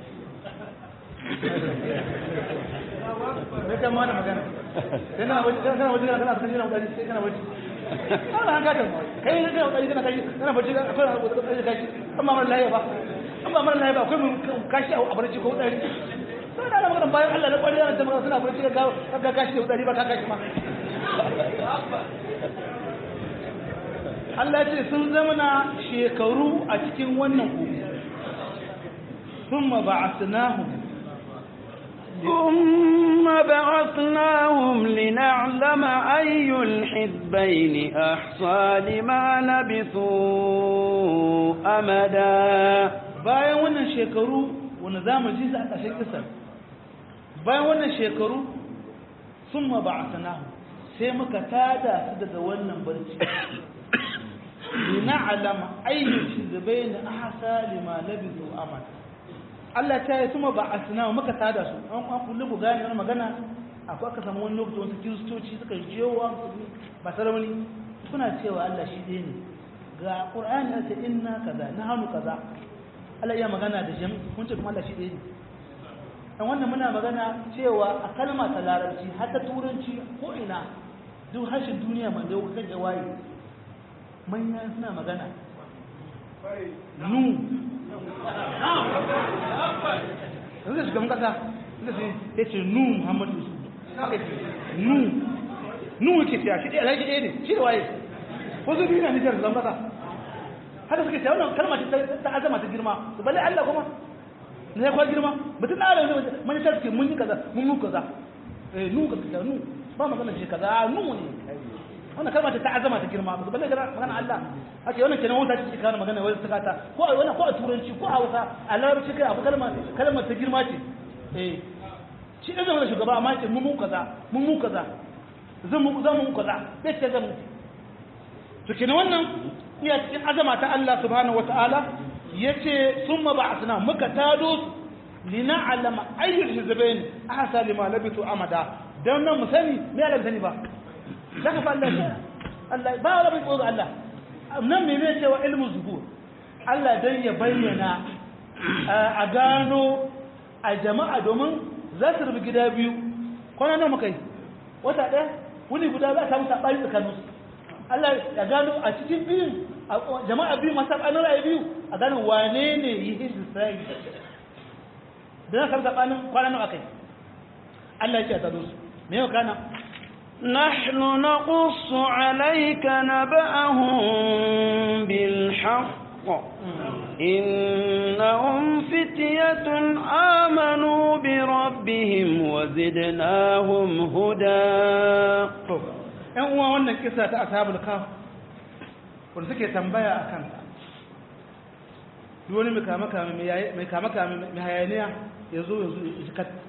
me kan ma da magana sai na waje kana waje kana kana kana waje sai kana waje kana an gata kai ne kana waje kana kai kana waje kana akwai kai amma mara lafiya ba amma mara lafiya ba akwai mun kashi a barci ko dari sai da magana bayan Allah na kwari yana magana suna barci ga ga kashi da dari ba ka kashi ma Allah ce sun zamana shekaru a cikin wannan kogo ثم بعثناهم ثم بعثناهم لنعلم أي الحزبين أحصى لما لبثوا أمدا bayan wannan shekaru wanda za mu ji su a ƙashin kisar bayan wannan shekaru sun ma ba sai muka tada su daga wannan barci lina alama ayyuki zubai na ahasa lima labizu amada Allah ta yi suma ba a sinawa muka tada su an an kullu ku gane wani magana akwai aka samu wani lokaci wasu kiristoci suka jewa ba sarauni suna cewa Allah shi ɗaya ne ga Qur'ani ya ce inna kaza na hannu kaza Allah iya magana da jami kun ce kuma Allah shi ɗaya ne dan wannan muna magana cewa a kalma ta larabci har ta turanci ko ina duk harshen duniya man da kan jawayi manya suna magana nu yanzu da shugaban kasa inda su ya ce nu muhammadu su nu nu yake siya shi ɗaya alhaji ɗaya ne shi da waye wasu biyu na nijar zan kasa haka suke siya wannan kalma ta azama ta girma su balle allah kuma na ya kwa girma mutum na adam mani ta suke mun yi kaza mun mu kaza eh nu kaza nu ba magana shi kaza nu ne wannan kalma ta azama ta girma ba balle magana Allah ake wannan kenan wata ce kana magana wai saka ta ko a wannan ko a turanci ko a Hausa a larabci kai abu kalma kalmar ta girma ce eh shi da zama shugaba amma ce mun mu kaza mun mu kaza zan mu zan mu kaza sai ce zan mu to kenan wannan iya cikin azama ta Allah subhanahu wataala yace summa ba'athna muka tado su lina'lama ayyul hizbayn ahsa lima labitu amada dan nan mu sani me Allah sani ba zaka fa Allah Allah ba wala bai koga Allah nan me ne cewa ilmu zuhur Allah dan ya bayyana a gano a jama'a domin za su rubu gida biyu kwana nan muka yi wata ɗaya wuni guda za a samu saɓani tsakanin su Allah ya gano a cikin biyun jama'a biyu masu saɓanin ra'ayi biyu a gano wane ne yi hizbi sai da na samu saɓanin kwana nan aka yi Allah ya ce a tsaro su me yau kana نحن نقص عليك نبأهم بالحق إنهم فتية آمنوا بربهم وزدناهم هدى ‘yan uwa wannan kisa ta ashabul kaf wanda suke tambaya a kanta wani mai kama kama mai hayaniya ya zo yanzu ya ji kat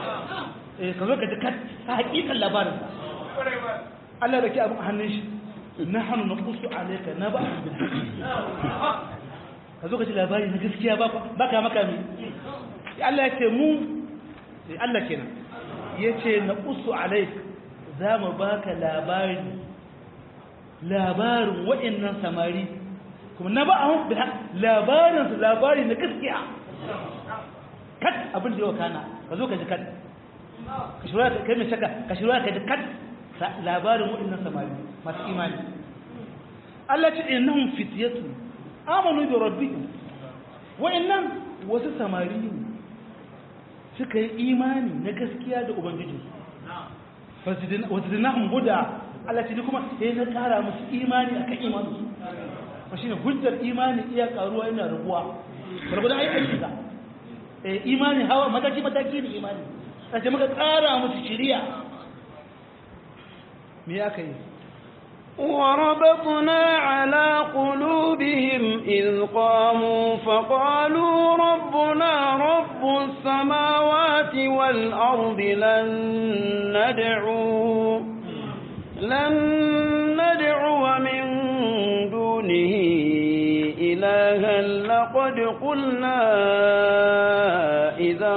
eh ka zo ka ji kat ta hakikan labarin Allah da ke abin a hannun shi nahnu naqussu alayka naba'an bil ka zo ka ji labari na gaskiya ba baka maka mi Allah ya ce mu Allah kenan yace naqussu alayka za mu baka labari labarin waɗannan samari kuma na ba a labarin su labari na gaskiya kat abin da yau kana ka zo ka ji kat ka shirya ka kai mai shaka ka shirya ka ji kat labarin waɗannan samari masu imani Allah ce innahum fityatu amanu bi rabbihim waɗannan wasu samari ne suka yi imani na gaskiya da ubangijinsu wazidnahum huda Allah ce kuma sai na kara musu imani akan imanin su ba shine hujjar imani iya karuwa yana rabuwa gurgudan ai aiki da eh imani hawa mataki mataki ne imani sai muka kara musu shiriya me aka yi وربطنا على قلوبهم إذ قاموا فقالوا ربنا رب السماوات والأرض لن ندعو لن ندعو من دونه إلها لقد قلنا إذا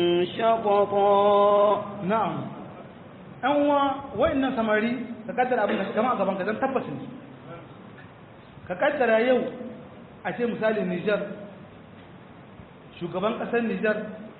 شططا نعم أنوا وإن سمري ka kaddara abin da kama a gaban ka zan tabbacin su ka kaddara yau a ce misali Nijar shugaban kasar Nijar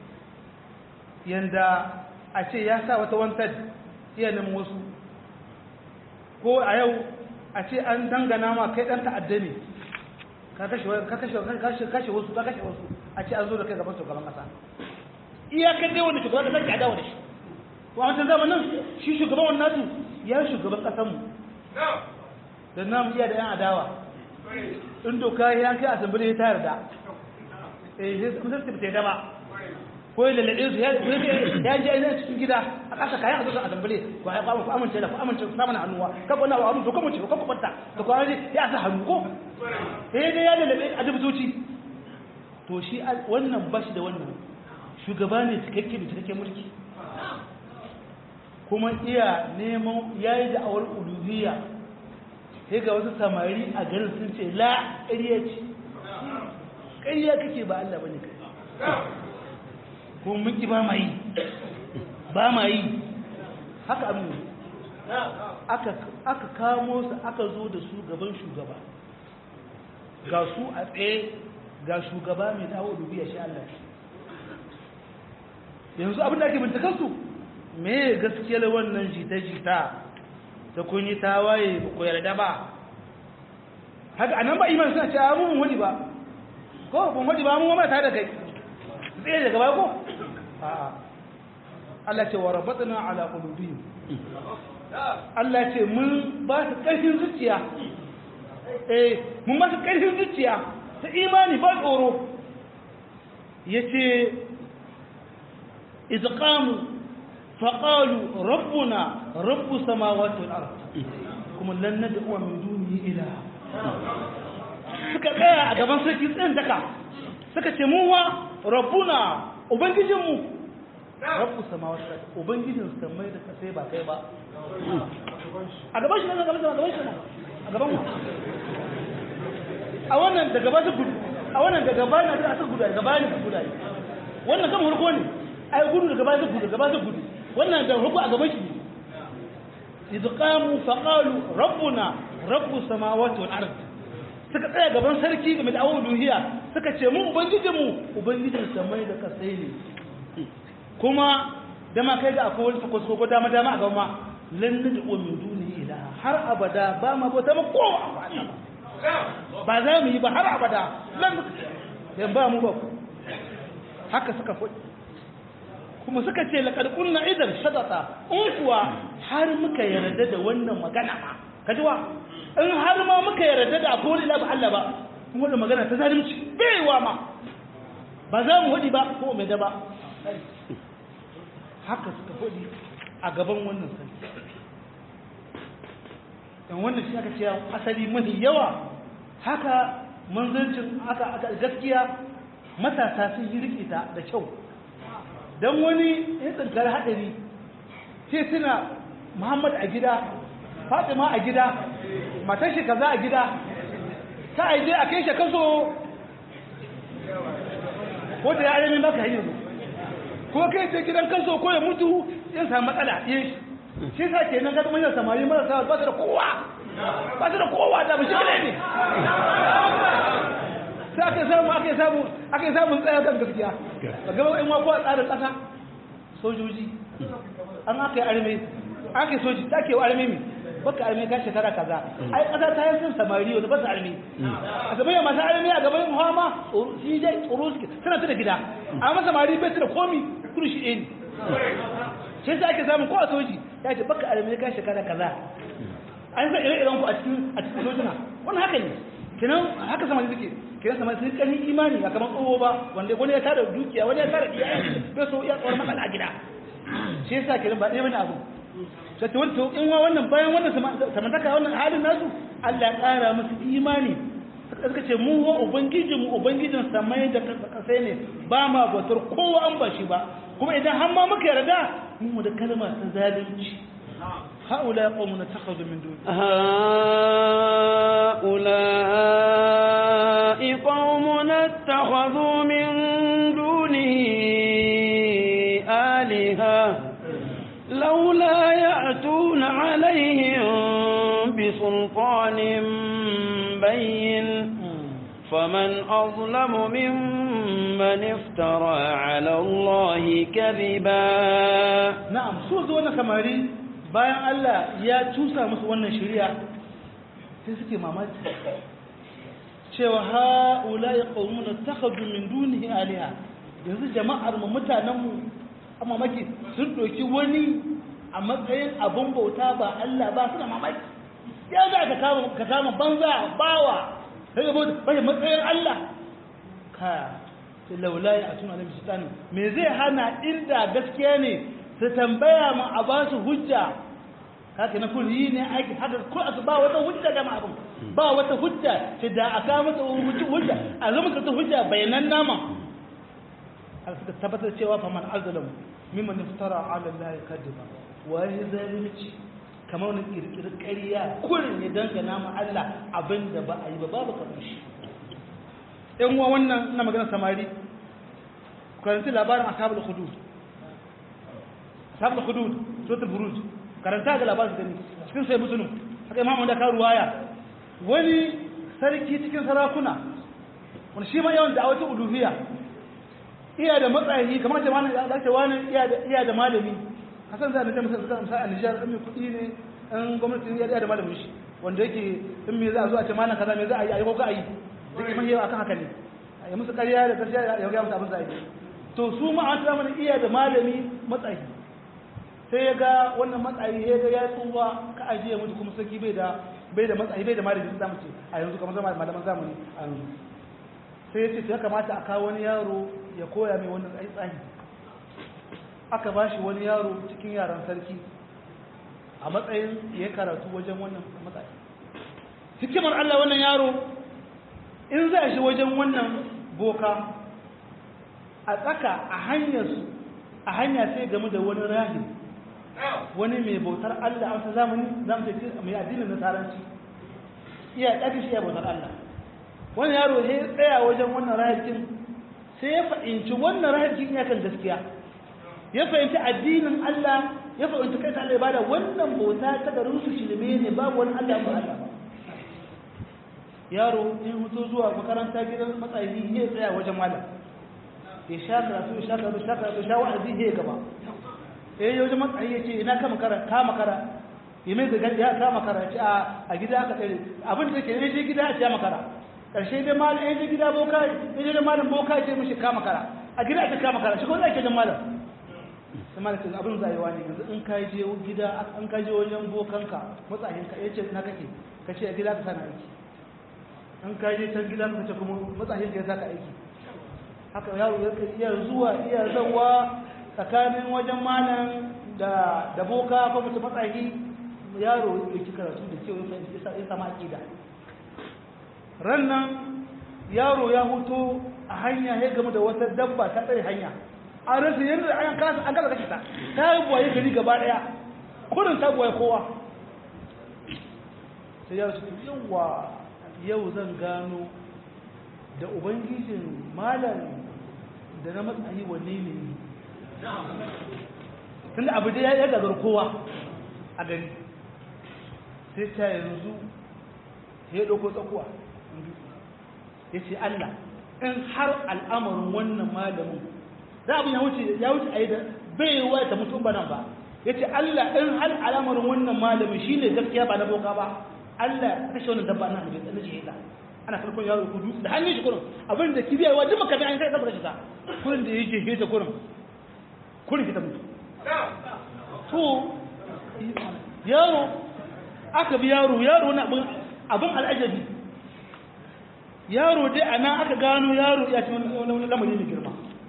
yanda a ce ya sa wata wantar iya neman wasu ko a yau a ce an dangana ma kai dan ta'adda ne ka kashe wasu ka kashe wasu a ce an zo da kai gaban shugaban kasa iyakar dai wanda shugaban kasar ke adawa da shi ko a wancan zamanin shi shugaban wannan nasu ya shugaban ƙasanmu da namu iya da 'yan adawa in doka ya kai asambili ta yarda eh sai sun sai ta daba ko ya lalace su ya ji ainihin cikin gida a ƙasa kayan azuka asambili ko ya kwamu ku amince da ku amince ku samun hannuwa ka kwana wa amince ko mace ko ku kwanta da kwana ne ya sa hannu ko sai dai ya lalace a dubutoci to shi wannan bashi da wannan shugaba ne cikakke da cikakken mulki kuma iya neman ya yi da'awar uluhiyya sai ga wasu samari a garin sun ce la ƙarya ce ƙarya kake ba Allah bane kai kuma mun ki ba ma yi ba ma yi haka amin aka aka kamo su aka zo da su gaban shugaba ga su a tsaye ga shugaba mai dawo uluhiyya shi Allah yanzu abin da ake bincikan su me gaskiyar wannan jita-jita da kun yi tawaye ba ku yarda ba haka anan ba iman suna cewa mun wani ba ko mun wani ba mun ma ta da kai tsaye daga baya ko a'a Allah ce wa rabatna ala qulubihim Allah ce mun ba su karfin zuciya eh mun ba su karfin zuciya ta imani ba tsoro yace idqamu فقالوا ربنا رب السماوات والارض kuma lan nad'u min dunihi ilaha suka tsaya a gaban sarki tsayin daka suka ce mu wa rabbuna ubangijin mu rabbu samawati wal ardi ubangijin samai da kasai ba kai ba a gaban shi ne gaban shi gaban shi a gaban mu a wannan da gaba su gudu a wannan da gaba na da su gudu da gaba ne gudu wannan kan hurko ne ai gudu da gaba su gudu gaba su gudu wannan da rubu a gaban shi idh qamu fa qalu rabbuna rabbus samawati wal ard suka tsaya gaban sarki game da awon duhiya suka ce mu ubangijin mu ubangijin samai da kasai ne kuma da ma kai ga akwai wani sako sako dama dama a gaba lan nad'u min duni ilaha har abada ba ma bauta ma kowa ba za mu yi ba har abada lan dan ba mu ba haka suka faɗi kuma suka ce laƙar kunna idan shadata in kuwa har muka yarda da wannan magana ma kajiwa in har ma muka yarda da akwai wani labu Allah ba kuma wannan magana ta zalunci baiwa ma ba za mu hudi ba ko mai da ba haka suka hudi a gaban wannan sarki dan wannan shi aka ce asali mafi yawa haka manzancin aka gaskiya matasa sun yi rikita da kyau don wani ya tsinkar haɗari sai suna muhammad a gida fatima a gida matar shi kaza a gida ta aije a kai shi kaso ko da ya alamin baka hanyar ko kai ce gidan kaso ko ya mutu ya samu matsala yin shi shi sa ke nan ga manyan samari marasa ba su da kowa ba su da kowa da bashi ne sai aka samu aka samu aka samu tsaya kan gaskiya a gaba in wa kowa tsarin kasa sojoji an aka yi arme aka yi soji ta ke wa arme mi baka arme ka shekara kaza ai kasa ta yi sun samari wanda ba su arme a gaban masu arme a gaban muhamma shi dai tsoro suke suna su da gida amma samari bai su da komi kudu shi ɗaya ne shi sai ake samun ko a soji ya ce baka arme ka shekara kaza an san ire-iren ku a cikin a cikin sojina wannan haka ne kenan haka samari suke kenan samari sun kanin imani a kamar tsoho ba wanda wani ya tara dukiya wani ya tara iyaye bai so iya tsoron matsala a gida shi yasa kenan ba ɗaya bane abu sai ta wani in wa wannan bayan wannan samantaka wannan halin nasu Allah ya ƙara musu imani suka ce mu wa ubangijin mu ubangijin samai da kasai ne ba ma bautar kowa an ba shi ba kuma idan har ma muka yarda mu da kalma ta zalunci هؤلاء قوم اتخذوا من دونه هؤلاء قوم اتخذوا من دونه آلهة لولا يأتون عليهم بسلطان بين فمن أظلم ممن افترى على الله كذبا نعم سوز وانا كماري bayan Allah ya cusa musu wannan shari'a sai suke mamaki cewa ha'ulai qaumuna takhadhu min dunihi aliha yanzu jama'ar mu mutanen mu amma maki sun doki wani a matsayin abun bauta ba Allah ba suna mamaki ya za ka kama ka kama banza bawa sai ba bai matsayin Allah ka sai laula ya atuna alim sultani me zai hana inda gaskiya ne su tambaya ma a ba su hujja haka na kun yi ne aiki haka ko a ba wata hujja da abin ba wata hujja ce da aka mata hujja a zama ta hujja bayanan nama har suka tabbatar cewa fa man azlamu mimman iftara ala allahi kadiba wa ya zalunci kamar wani kirkiri ƙarya kurin ya dangana ma Allah abinda ba a yi ba babu kamar shi ɗan uwa wannan ina magana samari karanci labarin ashabul hudud ashabul hudud suratul buruj karanta ga labarin gani cikin sai musulun haka imamu da ka ruwaya wani sarki cikin sarakuna wani shi ma yawan da a wata uluhiyya iya da matsayi kamar ce wani da ce wani iya da malami hasan zai nake musa musa musa a Nijar in mai kuɗi ne in gwamnati ya da malamin shi wanda yake in me za a zo a ce malam kaza me za a yi a yi ko ka a yi duk mai yawa akan haka ne a yi musu ƙarya da gaskiya ya ga musu abin za a yi to su ma an tsama iya da malami matsayi sai ya ga wannan matsayi ya ga ya tsuwa ka ajiye mutu kuma sarki bai da bai da matsayi bai da malami za mu ce a yanzu kamar zama malaman zamani a yanzu sai ya ce ya kamata a kawo wani yaro ya koya mai wannan tsayi tsani aka ba shi wani yaro cikin yaran sarki a matsayin ya karatu wajen wannan matsayi hikimar Allah wannan yaro in za shi wajen wannan boka a tsaka a hanyarsu a hanya sai game da wani rahim wani mai bautar Allah a wata zamani zamu ce mai addinin nasaranci iya ɗaga shi ya bautar Allah wani yaro ya tsaya wajen wannan rahim sai ya fahimci wannan rahim ya kan gaskiya ya fahimci addinin Allah ya fahimci kai ta Allah ibada wannan bauta ta garin su shirme ne babu wani Allah ba Allah ba yaro in mutu zuwa makaranta gidan matsayi ya tsaya wajen malam ya sha karatu ya sha karatu ya sha karatu ya sha wa'azi ya gaba eh ya wajen matsayi ya ce ina ka makara ka makara ya mai da ya ka makara ya ce a gida aka tsere abin da ke ne je gida a ce makara karshe dai malam ya je gida boka ya je malam boka ya ce mishi ka makara a gida a ce ka makara shi ko zai ke jan malam sai malam ce abin zai wani yanzu in ka je gida an ka je wajen bokanka matsayinka ya ce na kake ka ce a gida ka sana aiki an kaje can gida ka ce kuma matsayin ka ya saka aiki haka yaro ya iya zuwa iya zawa tsakanin wajen malam da da boka ko mutum matsayi yaro ya ci karatu da cewa ya sama akida rannan yaro ya huto a hanya ya gamu da wata dabba ta tsaye hanya an rasa yadda an kasa an kasa kashe ta ta yi buwaye gari gaba daya kurin ta buwaye kowa sai ya ce yawa yau zan gano da ubangijin malam da na matsayi wanne ne tunda abu da ya gagar kowa a gari sai ta yanzu ya ɗauko tsakuwa ya ce Allah in har al'amarin wannan malamin za abin ya wuce ya wuce a yi da bai wa ta mutum ba nan ba ya ce Allah in har al'amarin wannan malamin shi ne gaskiya ba na boka ba Allah kashe wannan dabba na hajji na shahida ana farkon yaro kudu da hannun shi kurin abin da kibiyar wa duk makabi an kai saboda shi ta kurin da yake heta kurin kurin ta mutu to yaro aka bi yaro yaro na abin al'ajabi yaro dai a nan aka gano yaro ya ci wani lamari mai girma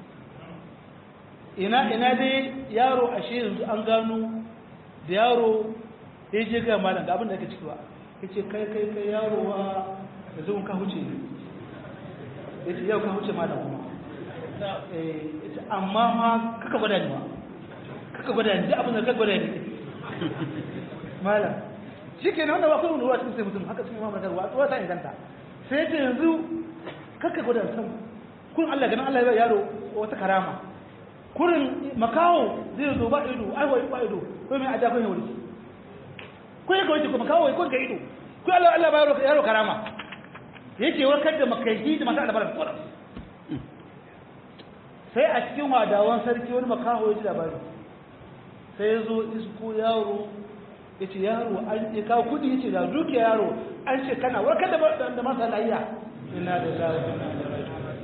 ina ina dai yaro ashe yanzu an gano da yaro ya je ga malam da abin da ake ciki ba ya ce kai kai kai yaro wa da zuwan ka huce ya ce yau ka huce malam kuma ya ce amma ma kaka gwada ni ma kaka gwada ni duk abin da kaka gwada ni malam shi ke nan da ba kuma ruwa cikin sai mutum haka cikin mamar ruwa ruwa ta inganta sai ta yanzu kakka gwada san kun Allah ganin Allah ya yaro wata karama kurin makawo zai zo ba ido ai wai ba ido ko mai aja ko ne wuri ko ya kawai ko makawo ko ga ido ko Allah Allah ba yaro karama yake warkar da makaiji da mata albaran kurin sai a cikin wadawan sarki wani makaho ya ji labari sai ya zo isko yaro ya ce yaro an ya kawo kudi ya ce da duke yaro an ce kana warkar da da masa layya ina da zawo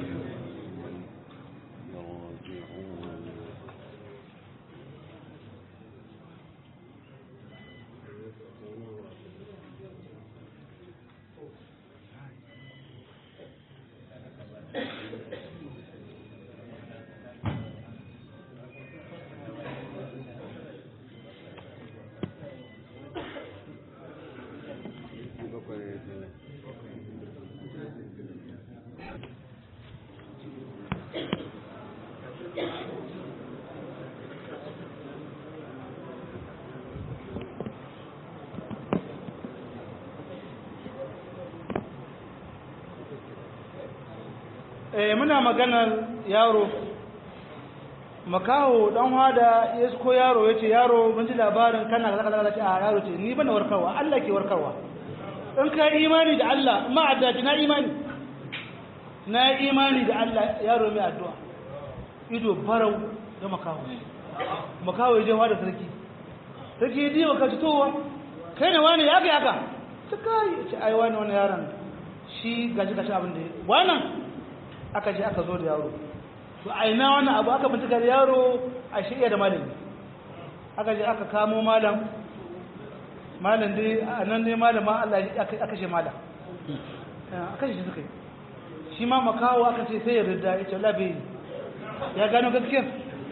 eh muna maganar yaro makaho dan hada ya ko yaro yace yaro mun ji labarin kana kaza kaza kaza a yaro ce ni bana warkarwa Allah ke warkarwa in ka imani da Allah ma addaji na imani na imani da Allah yaro mai addu'a ido barau da makaho makaho ya je hada sarki sarki ya diwa ka fitowa kai ne wani ya ga haka ta kai ce ai wani wani yaron shi gaji gashi abin da wannan aka je aka zo da yaro to a ina wannan abu aka bincika da yaro a shirya da malami aka je aka kamo malam malam dai a nan dai malama Allah ya aka ce malam aka ce shi suka yi shi ma makawo aka ce sai ya ridda ya ce labe ya gano gaskiyar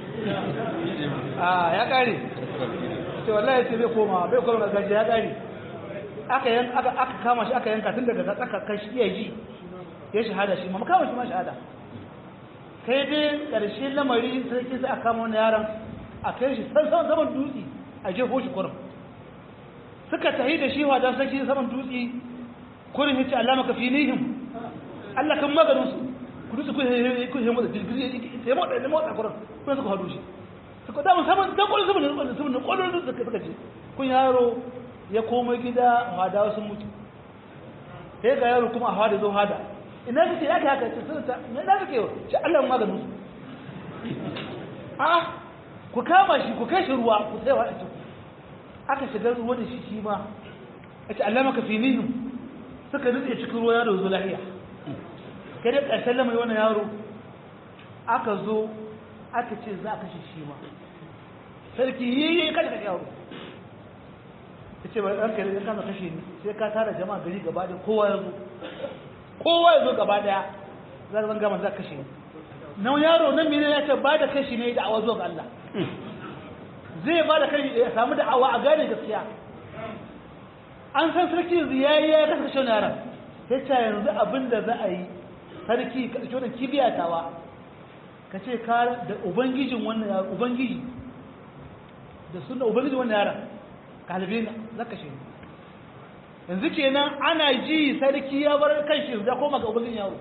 a ya kare ce wallahi ce bai koma bai koma gaji ya kare aka kama shi aka yanka tun daga tsaka kashi iya ji ya shahada shi ma makawan shi ma shahada kai dai ƙarshe lamari sarki sai a kama wani yaron a kai shi saman saman dutse a jefo shi kurin suka tahi da shi wadan sarki saman dutse kurin ya ce Allah maka fi nihim Allah kan maganin su ku dutse ku ku yi motsa jirgin ya motsa ya motsa kurin kuma suka hadu shi suka damu saman dan kurin saman saman saman kurin dutse suka ce kun yaro ya koma gida hadawa sun mutu sai ga yaro kuma a hada zo hada ina kake ya haka ce sun ta me da kake ce Allah maganin su a ku kama shi ku kai shi ruwa ku sai wa ita aka shiga ruwa da shi shi ma ce Allah maka fi nihim suka nutse cikin ruwa yaro zo lahiya kai da ƙarshen lamari wannan yaro aka zo aka ce za ka shi shi ma sarki yi kada ka yaro ta ce ba ɗan kare kama kashe ni sai ka tara jama'a gari gaba da kowa ya zo kowa ya zo gaba daya za zan gama za kashe ni na yaro nan mene ya ce ba da kashi ne da awa zuwa ga Allah zai ba da kai ya samu da awa a gane gaskiya an san sarki yanzu ya yi ya kasa kashe yaran sai ta yanzu abin da za a yi sarki ka ɗauki wannan kibiyatawa ka ce ka da ubangijin wannan yaran ubangiji da suna ubangijin wannan yaran kalibi na za ka shi yanzu kenan ana ji sarki ya bar kan shi da koma ga ubangin yaro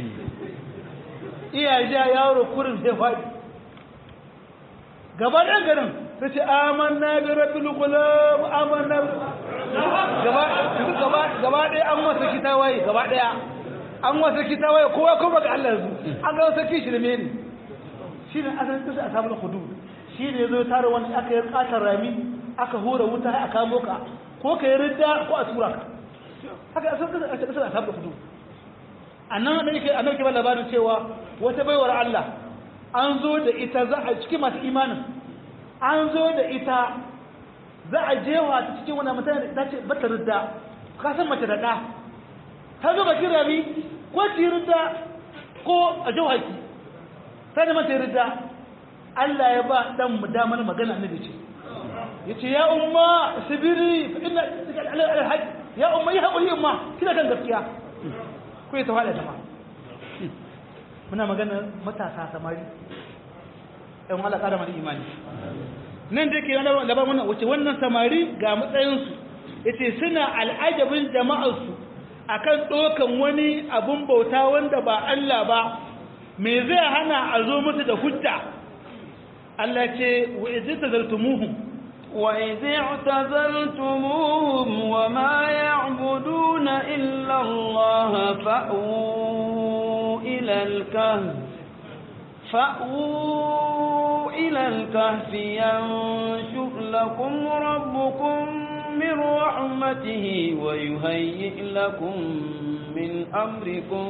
iya ja yaro kurin sai faɗi gaba ɗan garin sai ce amanna bi rabbil gulam amanna gaba gaba gaba ɗaya an wasa kitawaye gaba ɗaya an wasa kitawaye kowa kuma ga Allah yanzu an ga wasa kishi da mene shi ne asalin kisa a samun hudu shi ne zo tare wani aka yi katar rami aka hura wuta a kamo ka ko ka yi ridda ko a tura ka haka asalin kisa a kisa a samun hudu a nan da yake annabi ke ba labarin cewa wata baiwar Allah an zo da ita za a cikin masu imanin an zo da ita za a jewa ta cikin wani mutane da ta ce bata ridda ka san mace da ɗa ta zo bakin rami ko ci ridda ko a jewa ki sai da mace ridda Allah ya ba dan mu damar magana annabi ce yace ya umma sibiri fa inna alhaj ya umma ya haƙuri umma kina kan gaskiya ko ya tawada ta ma muna magana matasa samari ɗan wala ƙara mana imani nan da ke labar mana wace wannan samari ga matsayinsu ya ce suna al'ajabin jama'arsu a kan ɗokan wani abun bauta wanda ba Allah ba me zai hana a zo musu da hujja Allah ce wa izi ta zartumuhum وإذ اعتزلتموهم وما يعبدون إلا الله فأووا إلى الكهف فأووا إلى الكهف ينشر لكم ربكم من رحمته ويهيئ لكم من أمركم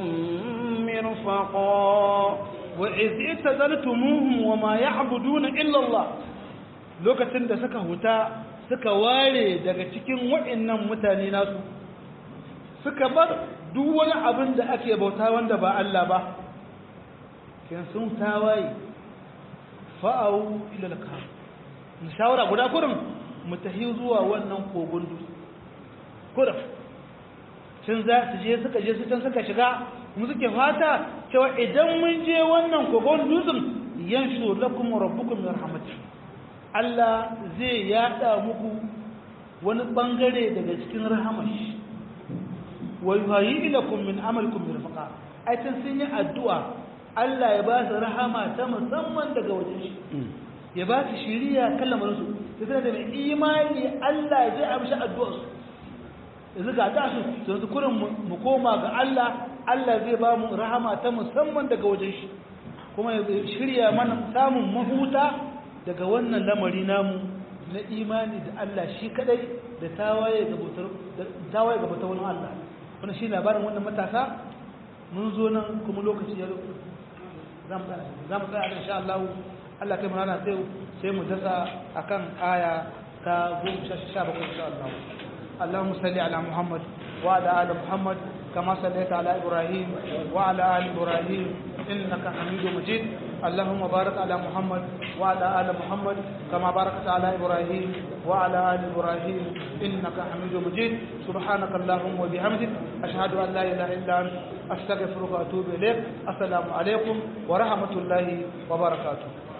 مرفقا وإذ اعتزلتموهم وما يعبدون إلا الله lokacin da suka huta suka ware daga cikin waɗannan mutane nasu suka bar duk wani abin da ake bauta wanda ba Allah ba kin sun tawaye fa'au ila laka shawara guda kurin mu tahi zuwa wannan kogon dutse kurin sun za su je suka je su can suka shiga mu suke fata cewa idan mun je wannan kogon dutsen yanshu lakum rabbukum min rahmatihi Allah zai yada muku wani bangare daga cikin rahamashi wa yuhayyi ilakum min amalikum mirfaqa ai tun sun yi addu'a Allah ya ba su rahama ta musamman daga wajen shi ya ba su shiriya kallamar su sai da mai imani Allah zai amshi addu'ar su yanzu ga ta su yanzu kurin mu koma ga Allah Allah zai ba mu rahama ta musamman daga wajen shi kuma ya shirya mana samun mahuta daga wannan lamari namu na imani da Allah shi kadai da tawaye ga bautar tawaye ga bautar wani Allah wannan shi labarin wannan matasa mun zo nan kuma lokaci ya za mu tsaya za mu tsaya insha Allah Allah kai mana sai sai mu dasa akan aya ta 17 insha Allah اللهم صل على محمد وعلى ال محمد كما صليت على ابراهيم وعلى ال ابراهيم انك حميد مجيد اللهم بارك على محمد وعلى آل محمد كما باركت على إبراهيم وعلى آل إبراهيم إنك حميد مجيد سبحانك اللهم وبحمدك أشهد أن لا إله إلا أنت أستغفرك وأتوب إليك السلام عليكم ورحمة الله وبركاته